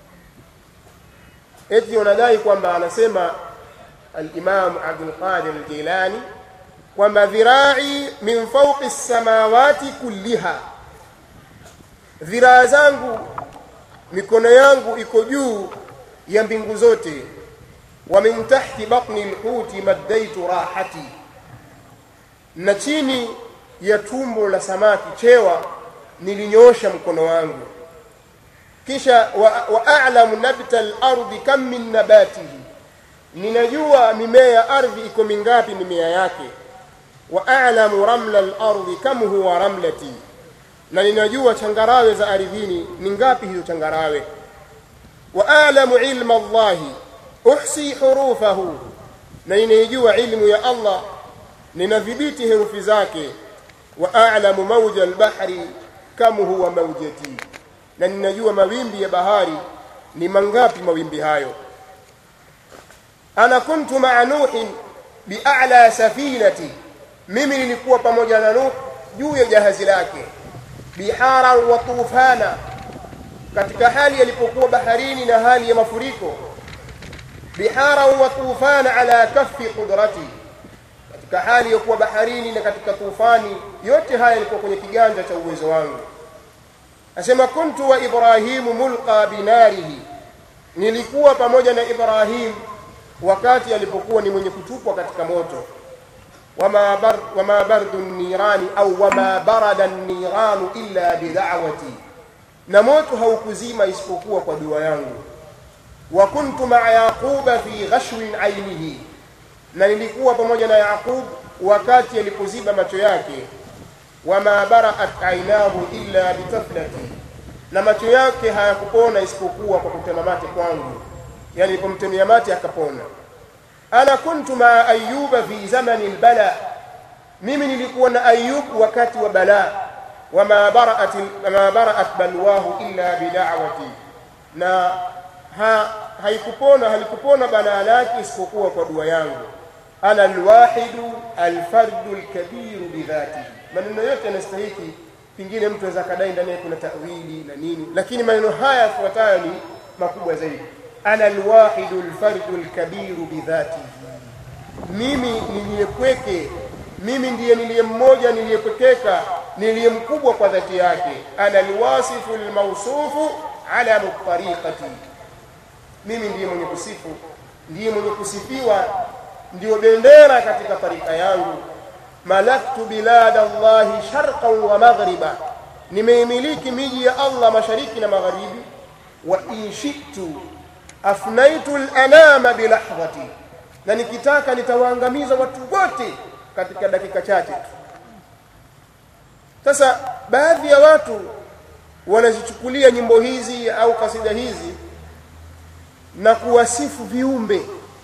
eti wanadai kwamba anasema al-Imam Abdul Qadir al-Jilani kwamba dhirai min fawqi samawati kulliha dhiraa zangu mikono yangu iko juu ya mbingu zote wa min tahti batni al-huti maddaitu rahati na chini ya tumbo la samaki chewa nilinyosha mkono wangu kisha wa, wa a'lamu nabta al-ardi kam min nabatihi ninajua mimea ya ardhi iko mingapi mimea yake wa a'lamu ramla al-ardi kam huwa ramlati na ninajua changarawe za ardhini ni ngapi hizo changarawe wa a'lamu ilma Allah uhsi hurufahu na ninajua ilmu ya Allah ninadhibiti herufi zake wa a'lamu mawja al-bahri kam huwa mawjati na ninajua mawimbi ya bahari ni mangapi mawimbi hayo ana kuntu ma'a nuhin bi'a'la safinati mimi nilikuwa pamoja na nuh juu ya jahazi lake bihara wa tufana katika hali alipokuwa baharini na hali ya mafuriko bihara wa tufana ala kaffi qudrati katika hali ya kuwa baharini na katika tufani yote haya yalikuwa kwenye kiganja cha uwezo wangu asema kuntu wa ibrahimu mulqa binarihi nilikuwa pamoja na Ibrahim wakati alipokuwa ni mwenye kutupwa katika moto wama bar, wama bardu nirani au wama barada niranu illa bida'wati na moto haukuzima isipokuwa kwa dua yangu wa kuntu ma'a yaquba fi ghashwin ainihi na nilikuwa pamoja na Yaqub wakati alipoziba macho yake wama bara'at ainahu illa bitaflati na macho yake hayakupona isipokuwa kwa kutema mate kwangu yani nilipomtemea mate akapona ana kuntu maa ayuba fi zamani albala mimi nilikuwa na ayub wakati wa balaa wama bara'at wama bara'at balwahu illa bida'wati na ha, haikupona halikupona balaa lake isipokuwa kwa dua yangu ana alwahidu alfardu alkabiru bidhatihi maneno yote yanastahiki pingine mtu anaweza kadai ndani yake kuna tawili na nini lakini maneno haya yafuatayo ni makubwa zaidi ana alwahidu alfardu alkabiru bidhatihi mimi niliyepweke mimi ndiye niliye mmoja niliyepwekeka niliye mkubwa kwa dhati yake ana alwasifu almawsufu ala tariqati mimi ndiye mwenye kusifu ndiye mwenye kusifiwa ndiyo bendera katika tarika yangu malaktu bilada Allahi sharqan wa maghriba nimeimiliki miji ya Allah mashariki na magharibi wa in shi'tu afnaitu al-anama bilahdhati na nikitaka nitawaangamiza watu wote katika dakika chache tu sasa baadhi ya watu wanazichukulia nyimbo hizi au kasida hizi na kuwasifu viumbe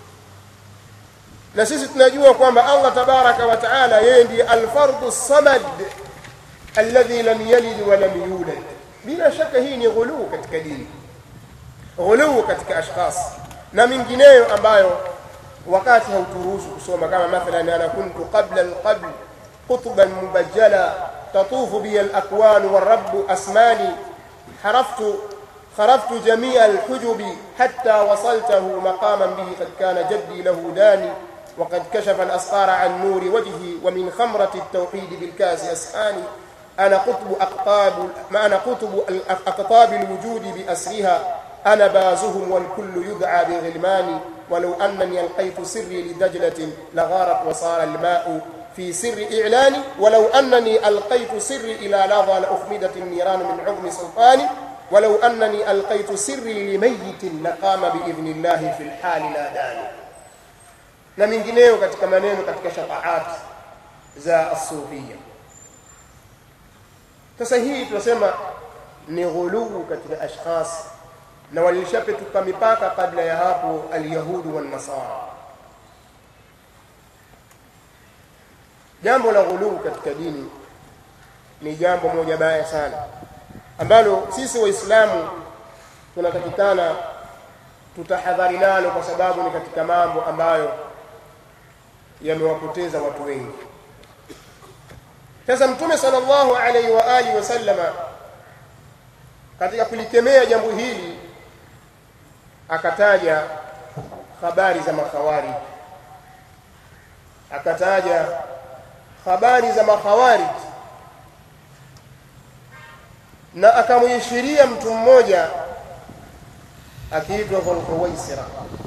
na sisi tunajua kwamba Allah tabaraka wa taala yeye ndiye alfardu samad alladhi lam yalid wa lam yulad bila shaka hii ni ghuluu katika dini ghuluu katika ashkhas na mingineyo ambayo wakati hauturuhusu kusoma kama mathalan ana kuntu qabla alqabl qutban mubajjala tatufu bi alakwan والرب asmani حرفت خرفت جميع الحجب حتى وصلته مقاما به قد كان جدي له داني وقد كشف الأسقار عن نور وجهي ومن خمرة التوحيد بالكاس أسحاني أنا قطب أقطاب ما أنا قطب أقطاب الوجود بأسرها أنا بازهم والكل يدعى بغلماني ولو أنني ألقيت سري لدجلة لغارت وصار الماء في سر إعلاني ولو أنني ألقيت سري إلى لظى لأخمدت النيران من عظم سلطاني ولو أنني ألقيت سري لميت لقام بإذن الله في الحال ناداني na mingineyo katika maneno katika shafaat za asufia sasa hii tunasema ni ghuluu katika ashkhas na walishapetuka mipaka kabla ya hapo alyahudu wannasara jambo la ghuluu katika dini ni jambo moja baya sana ambalo sisi waislamu tunatakikana tutahadhari nalo kwa sababu ni katika mambo ambayo yamewapoteza watu wengi sasa mtume sallallahu alaihi wa alihi wasallama katika kulikemea jambo hili akataja habari za makhawari akataja habari za makhawari na akamwishiria mtu mmoja akiitwa Dhulhuwaisira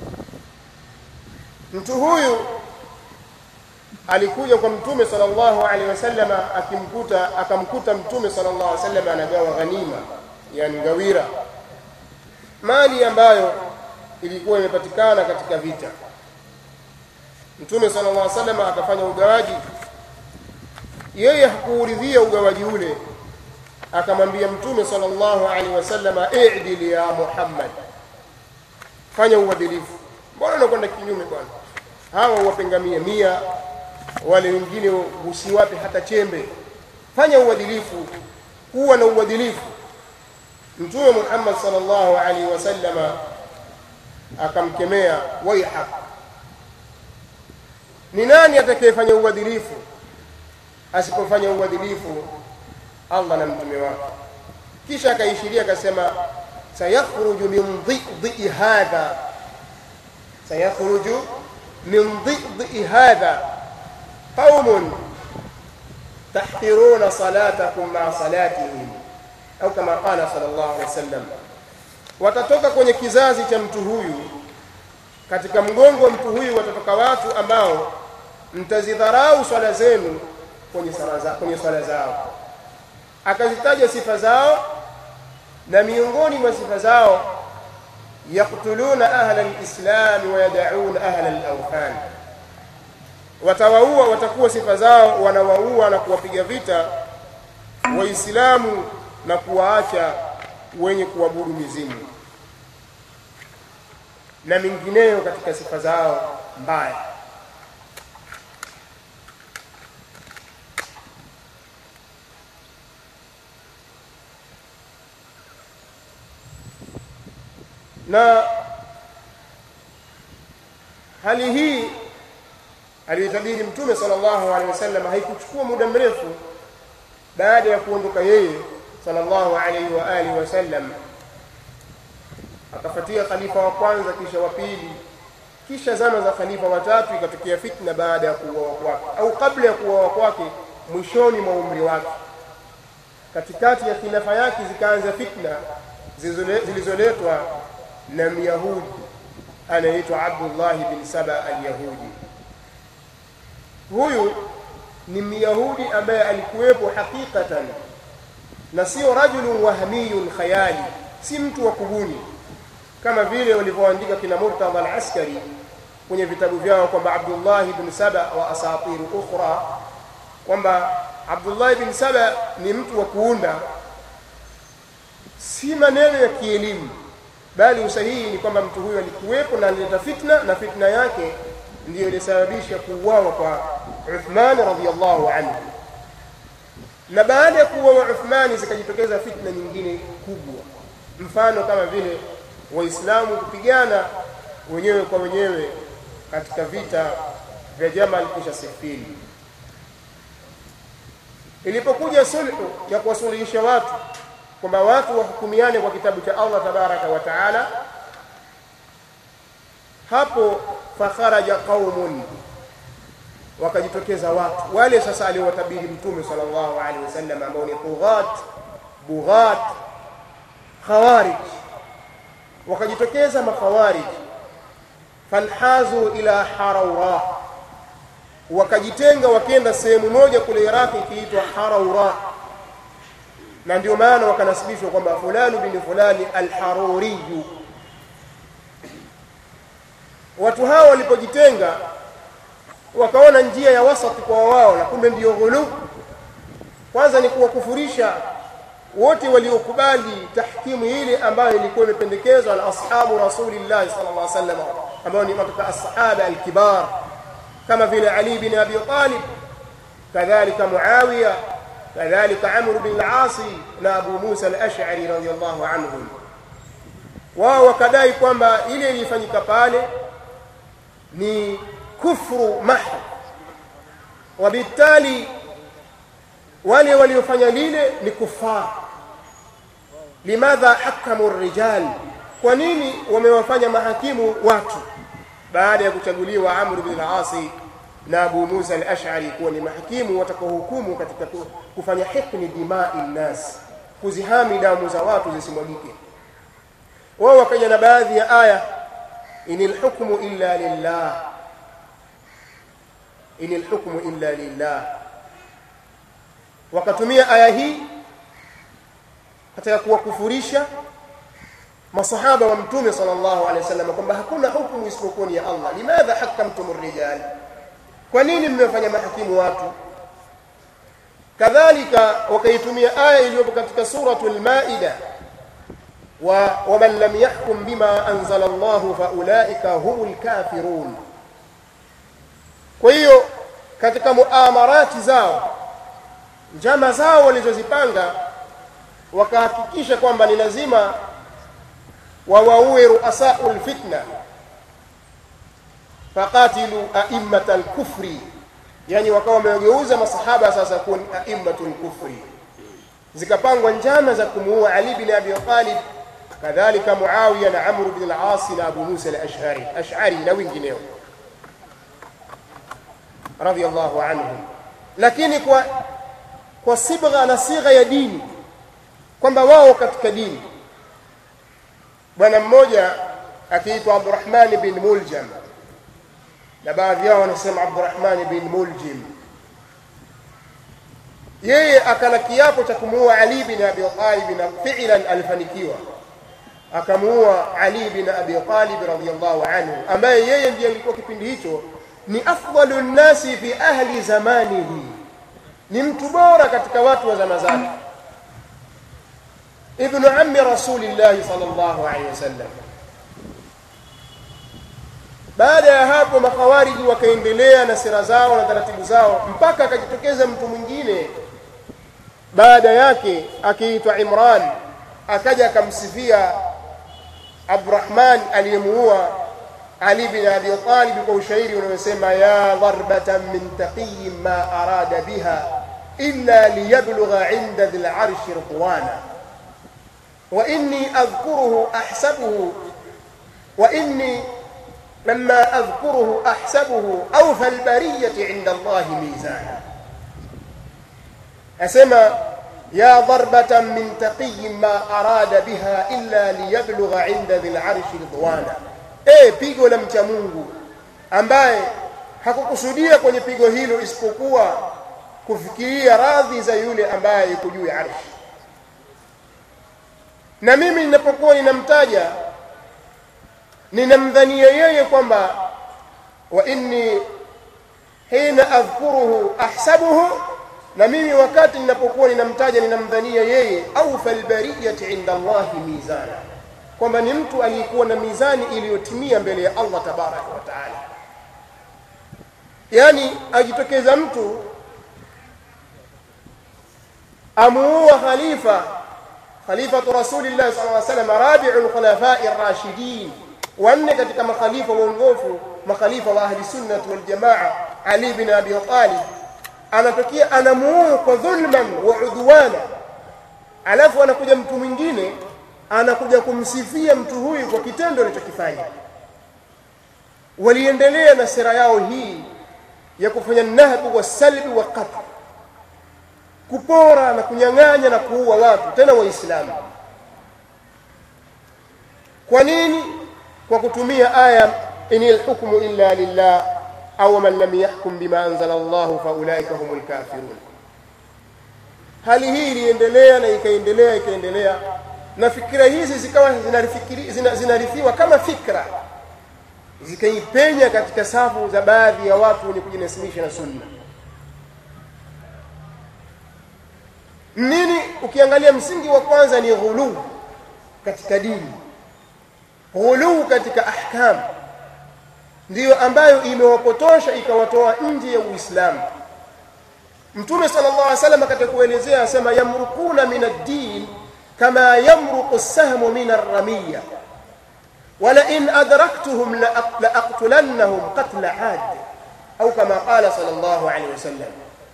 mtu huyu alikuja kwa mtume sallallahu alaihi wasallam akimkuta akamkuta mtume sallallahu alaihi wasallam anagawa ghanima yani ngawira mali ambayo ilikuwa imepatikana katika vita mtume sallallahu alaihi wasallam akafanya ugawaji yeye hakuuridhia ugawaji ule akamwambia mtume sallallahu alaihi wasallam i'dil ya muhammad fanya uadilifu mbona unakwenda kinyume bwana hawa wapengamia mia wale wengine usiwape hata chembe fanya uadilifu kuwa na uadilifu mtume Muhammad sallallahu alaihi wasallama akamkemea waihak ni nani atakayefanya uadilifu asipofanya uadilifu Allah na mtume wake kisha akaishiria akasema sayakhruju min dhidhi hadha sayakhruju min dhidhi hadha قوم تحقرون صلاتكم مع صلاتهم أو كما قال صلى الله عليه وسلم watatoka kwenye kizazi cha mtu huyu katika mgongo wa mtu huyu watatoka watu ambao mtazidharau swala zenu kwenye swala za, kwenye swala zao akazitaja sifa zao na miongoni mwa sifa zao yaktuluna ahla lislami wayadauna ahla lawthan watawaua watakuwa sifa zao wanawaua na kuwapiga vita waislamu na kuwaacha wenye kuabudu mizimu na mingineyo katika sifa zao mbaya na hali hii aliyotabiri mtume sallallahu alaihi wasallam haikuchukua muda mrefu baada ya kuondoka yeye sallallahu alaihi wa alihi wasallam akafuatia khalifa wa kwanza kisha wa pili kisha zama za khalifa watatu ikatokea fitna baada ya kuuawa kwake au kabla ya kuuawa kwake mwishoni mwa umri wake katikati ya khilafa yake zikaanza fitna zilizoletwa na myahudi anaitwa abdullahi bin saba alyahudi huyu ni myahudi ambaye alikuwepo hakikatan na sio rajulun wahmiyun khayali si mtu wa kubuni kama vile walivyoandika kina murtadha al-askari kwenye vitabu vyao kwamba abdullahi bin saba wa asatir ukhra kwamba abdullahi bin saba ni mtu wa kuunda si maneno ya kielimu bali usahihi ni kwamba mtu huyo alikuwepo na alileta fitna na fitna yake ndiyo ilisababisha kuuawa kwa Uthman radhiyallahu anhu na baada ya kuuawa Uthmani zikajitokeza fitna nyingine kubwa mfano kama vile waislamu kupigana wenyewe kwa wenyewe katika vita vya Jamal kisha Siffin ilipokuja sulhu ya kuwasuluhisha watu kwamba watu wahukumiane kwa kitabu cha Allah tabaraka wa taala hapo fakharaja qaumun wakajitokeza watu wale sasa aliowatabiri mtume sallallahu alaihi wasallam ambao ni tughat bughat khawarij wakajitokeza makhawarij fanhazu ila haraura wakajitenga wakenda sehemu moja kule Iraki ikiitwa Haraura na ndio maana wakanasibishwa kwamba fulani bin fulani alharuriyu watu hao walipojitenga wakaona njia ya wasati kwa wao na kumbe ndiyo ghulu kwanza ni kuwakufurisha wote waliokubali tahkimu ile ambayo ilikuwa imependekezwa na ashabu rasulillahi sallallahu alaihi wasallam ambao ni katika asahaba alkibar kama vile Ali bin Abi Talib kadhalika Muawiya kadhalika Amr bin al-As na Abu Musa al-Ash'ari radhiyallahu anhum wao wakadai kwamba ile ilifanyika pale ni kufru mahd wabitali wale waliofanya lile ni kufar limadha hakamu rijal kwa nini wamewafanya mahakimu watu baada ya kuchaguliwa Amr bin al-As na Abu Musa al-Ash'ari kuwa ni mahakimu watakaohukumu katika kufanya hikmi dimai nnas kuzihami damu za watu zisimwagike wao wakaja na baadhi ya aya inil hukmu illa lillah inil hukmu illa lillah wakatumia aya hii katika kuwakufurisha masahaba wa mtume sallallahu alaihi wasallam kwamba hakuna hukumu isipokuwa ni ya Allah limadha hakamtum rijal kwa nini mmefanya mahakimu watu kadhalika wakaitumia aya iliyopo katika suratul maida wa waman lam yahkum bima anzala Allah faulaika humul kafirun kwa hiyo katika muamarati zao njama zao walizozipanga wakahakikisha kwamba ni lazima wawaue ruasau lfitna faqatilu aimmata lkufri yani wakawa wamegeuza masahaba sasa kuwa ni aimmatu lkufri zikapangwa njama za kumuua ali bin abi talib kadhalika muawiya na amru bin al-as na abu musa al-ash'ari ash'ari na wengineo radiyallahu anhum lakini kwa kwa sibgha na sigha ya dini kwamba wao katika dini bwana mmoja akiitwa Abdurrahman bin Muljam na baadhi yao wanasema Abdurrahman bin Muljim yeye akala kiapo cha kumuua Ali bin Abi Talib na fi'lan alifanikiwa akamuua Ali bin Abi Talib radhiyallahu anhu ambaye yeye ndiye alikuwa kipindi hicho ni afdalu nnasi fi ahli zamanihi ni mtu bora katika watu wa zama zake ibnu ammi rasulillahi sallallahu alaihi wasallam baada ya hapo makhawariji wakaendelea na sera zao na taratibu zao mpaka akajitokeza mtu mwingine baada yake akiitwa Imran akaja akamsifia Abdurrahman aliyemuua Ali bin Abi Talib kwa ushairi unaosema ya darbatan min taqiyin ma arada biha illa liyablugha inda dhil arshi ridwana wa inni adhkuruhu ahsabuhu wa inni لما أذكره أحسبه أوفى البرية عند الله ميزانا أسمى يا ضربة من تقي ما أراد بها إلا ليبلغ عند ذي العرش رضوانا eh pigo la mcha Mungu ambaye hakukusudia kwenye pigo hilo isipokuwa kufikiria radhi za yule ambaye yuko juu ya arshi na mimi ninapokuwa ninamtaja ninamdhania yeye kwamba wa inni hina adhkuruhu ahsabuhu na mimi wakati ninapokuwa ninamtaja ninamdhania yeye au falbariyati inda Allahi mizana kwamba ni mtu aliyekuwa na mizani iliyotimia mbele ya Allah tabaraka wa taala yani ajitokeza mtu amuua khalifa khalifatu rasulillah sallallahu alaihi wasallam rabi'ul khulafai ar-rashidin wanne katika makhalifa waongofu makhalifa wa ahli sunnah wal jamaa ali bin abi talib anatokea anamuua kwa dhulman wa udwana alafu anakuja mtu mwingine anakuja kumsifia mtu huyu kwa kitendo alichokifanya waliendelea na sera yao hii ya kufanya nahbu wa salbi wa qatl kupora na kunyang'anya na kuua watu tena waislamu kwa nini kwa kutumia aya inil hukmu illa lillah au man lam yahkum bima anzala Allah fa ulaika humul kafirun hali hii iliendelea na ikaendelea ikaendelea na fikira hizi zikawa zinarithiwa zina kama fikra zikaipenya katika safu za baadhi ya watu wenye kujinasimisha na sunna nini ukiangalia msingi wa kwanza ni ghuluu katika dini ghuluu katika ahkam ndiyo ambayo imewapotosha ikawatoa nje ya uislamu mtume sallallahu alaihi wasallam katika kuelezea asema yamrukuna min ad-din kama yamruqu as-sahmu min ar-ramiyya ولئن أدركتهم لأقتلنهم قتل عاد أو كما قال صلى الله عليه وسلم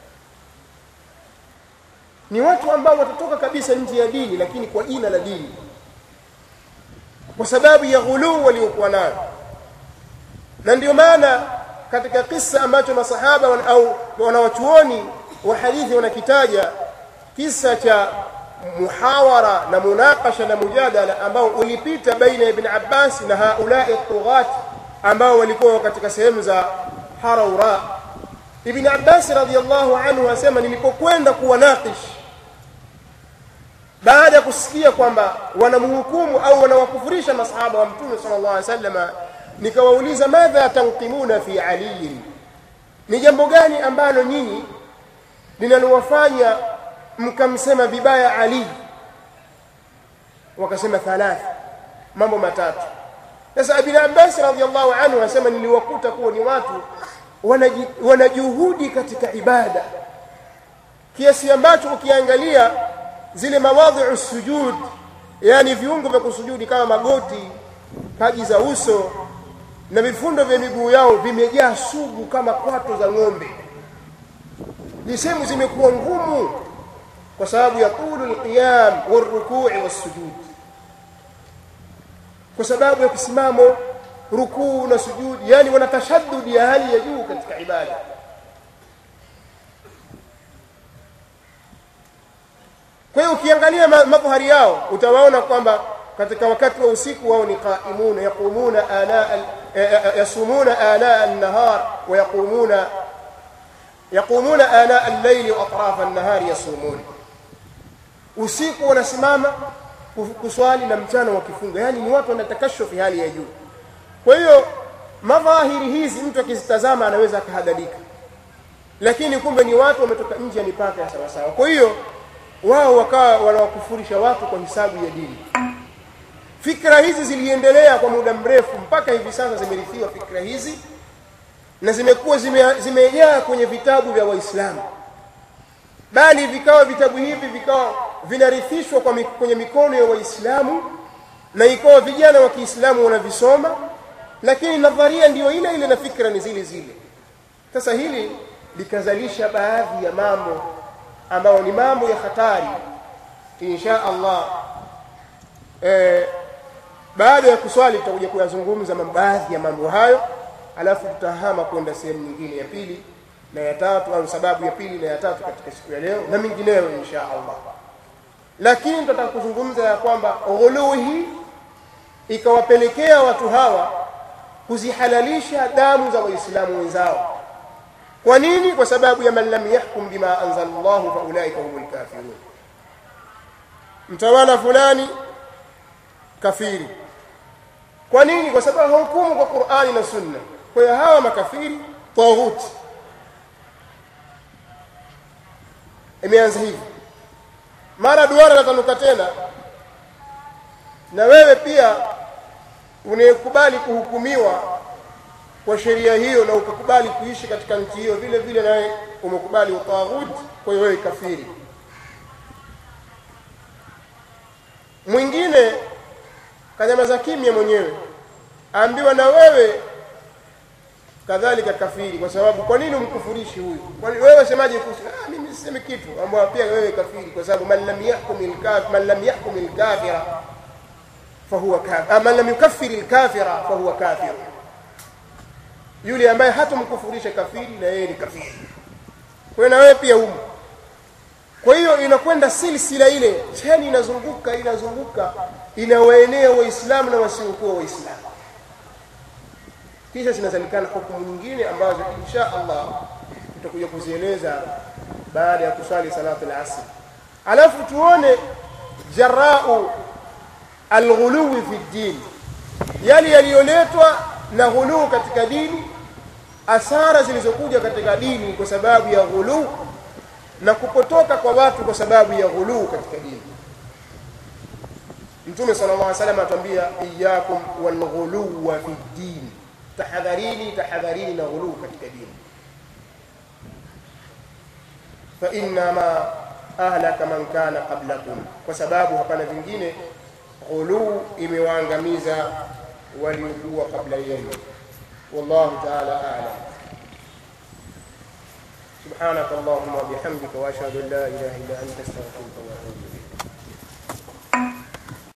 ni watu ambao watatoka kabisa nje ya dini lakini kwa jina la dini kwa sababu ya ghuluu waliokuwa nayo na ndio maana katika kisa ambacho masahaba wan, au wanawachuoni wa hadithi wanakitaja kisa cha muhawara na munakasha na mujadala ambao ulipita baina ya Ibn Abbas na haulai tughat ambao walikuwa katika sehemu za Haraura Ibn Abbas radhiallahu anhu asema nilipokwenda kuwanakish baada ya kusikia kwamba wanamhukumu au wanawakufurisha masahaba wa mtume sallallahu alaihi wasallam nikawauliza madha tanqimuna fi ali ni jambo gani ambalo nyinyi linalowafanya mkamsema vibaya ali wakasema thalatha mambo matatu sasa ibn abbas radhiallahu anhu anasema niliwakuta kuwa ni watu wana juhudi katika ibada kiasi ambacho ukiangalia zile mawadhi'u sujud yani viungo vya kusujudi kama magoti paji za uso na vifundo vya miguu yao vimejaa sugu kama kwato za ng'ombe ni sehemu zimekuwa ngumu kwa sababu ya tulu alqiyam warukui wassujud kwa sababu ya kisimamo rukuu na sujudi yani wana tashaddud ya hali ya juu katika ibada kwa hiyo ukiangalia madhahari yao utawaona kwamba katika wakati wa usiku wao ni qaimuna yaqumuna ana yasumuna ana an-nahar wa yaqumuna yaqumuna ana al-layli wa atraf an-nahar yasumun usiku wanasimama kuswali na mchana wakifunga yani ni watu wanatakashufi hali ya juu kwa hiyo madhahiri hizi mtu akizitazama anaweza akahadalika lakini kumbe ni watu wametoka nje ya mipaka ya sawasawa kwa hiyo wao wakawa wanawakufurisha watu kwa hisabu ya dini fikra hizi ziliendelea kwa muda mrefu mpaka hivi sasa zimerithiwa fikra hizi na zimekuwa zimejaa zime kwenye vitabu vya waislamu bali vikawa vitabu hivi vikawa vinarithishwa kwa kwenye mikono ya waislamu na ikawa vijana wa kiislamu wanavisoma lakini nadharia ndiyo ile ile na fikra ni zile zile sasa hili likazalisha baadhi ya mambo ambayo ni mambo ya hatari insha Allah e, baada ya kuswali tutakuja kuyazungumza baadhi ya mambo hayo alafu tutahama kwenda sehemu nyingine ya pili na ya tatu au sababu ya pili na ya tatu katika siku ya leo na mingineyo insha Allah lakini tutataka kuzungumza ya kwamba ghuluu hii ikawapelekea watu hawa kuzihalalisha damu za waislamu wenzao kwa nini kwa sababu ya man lam yahkum bima anzala Allah fa ulaika humul kafirun mtawala fulani kafiri kwa nini kwa sababu hukumu kwa Qur'ani na Sunna kwa hiyo hawa makafiri tawuti imeanza hivi mara duara latanuka tena na wewe pia unayekubali kuhukumiwa kwa sheria hiyo na ukakubali kuishi katika nchi hiyo vile vile nawe umekubali utaghut kwa hiyo wewe kafiri mwingine kanyamaza kimya mwenyewe aambiwa na wewe kadhalika kafiri kwa sababu kwa nini umkufurishi huyu kwani wewe semaje kuhusu ah mimi sisemi kitu ambao pia wewe kafiri kwa sababu man lam yahkum al-kafir man lam yahkum al-kafira fahuwa kafir man lam yukaffir al-kafira fahuwa kafir yule ambaye hatomkufurisha kafiri na yeye ni kafiri kwa na wewe pia umo kwa hiyo inakwenda silsila ile cheni inazunguka inazunguka inawaenea waislamu na wasiokuwa waislamu kisha zinazalikana hukumu nyingine ambazo insha Allah tutakuja kuzieleza baada ya kusali salatu al-asr alafu tuone jarau alghuluwi fi din yale yaliyoletwa na ghuluu katika dini asara zilizokuja katika dini kwa sababu ya ghuluu na kupotoka kwa watu kwa sababu ya ghuluu katika dini Mtume sallallahu alaihi wasallam atuambia iyyakum wal ghuluwa fi din tahadharini tahadharini na ghuluu katika dini fa inna ma ahlaka man kana qablakum kwa sababu hapana vingine ghuluu imewaangamiza waliokuwa kabla yenu wallahu ta'ala a'lam سبحانك اللهم وبحمدك واشهد ان لا اله الا انت استغفرك واتوب اليك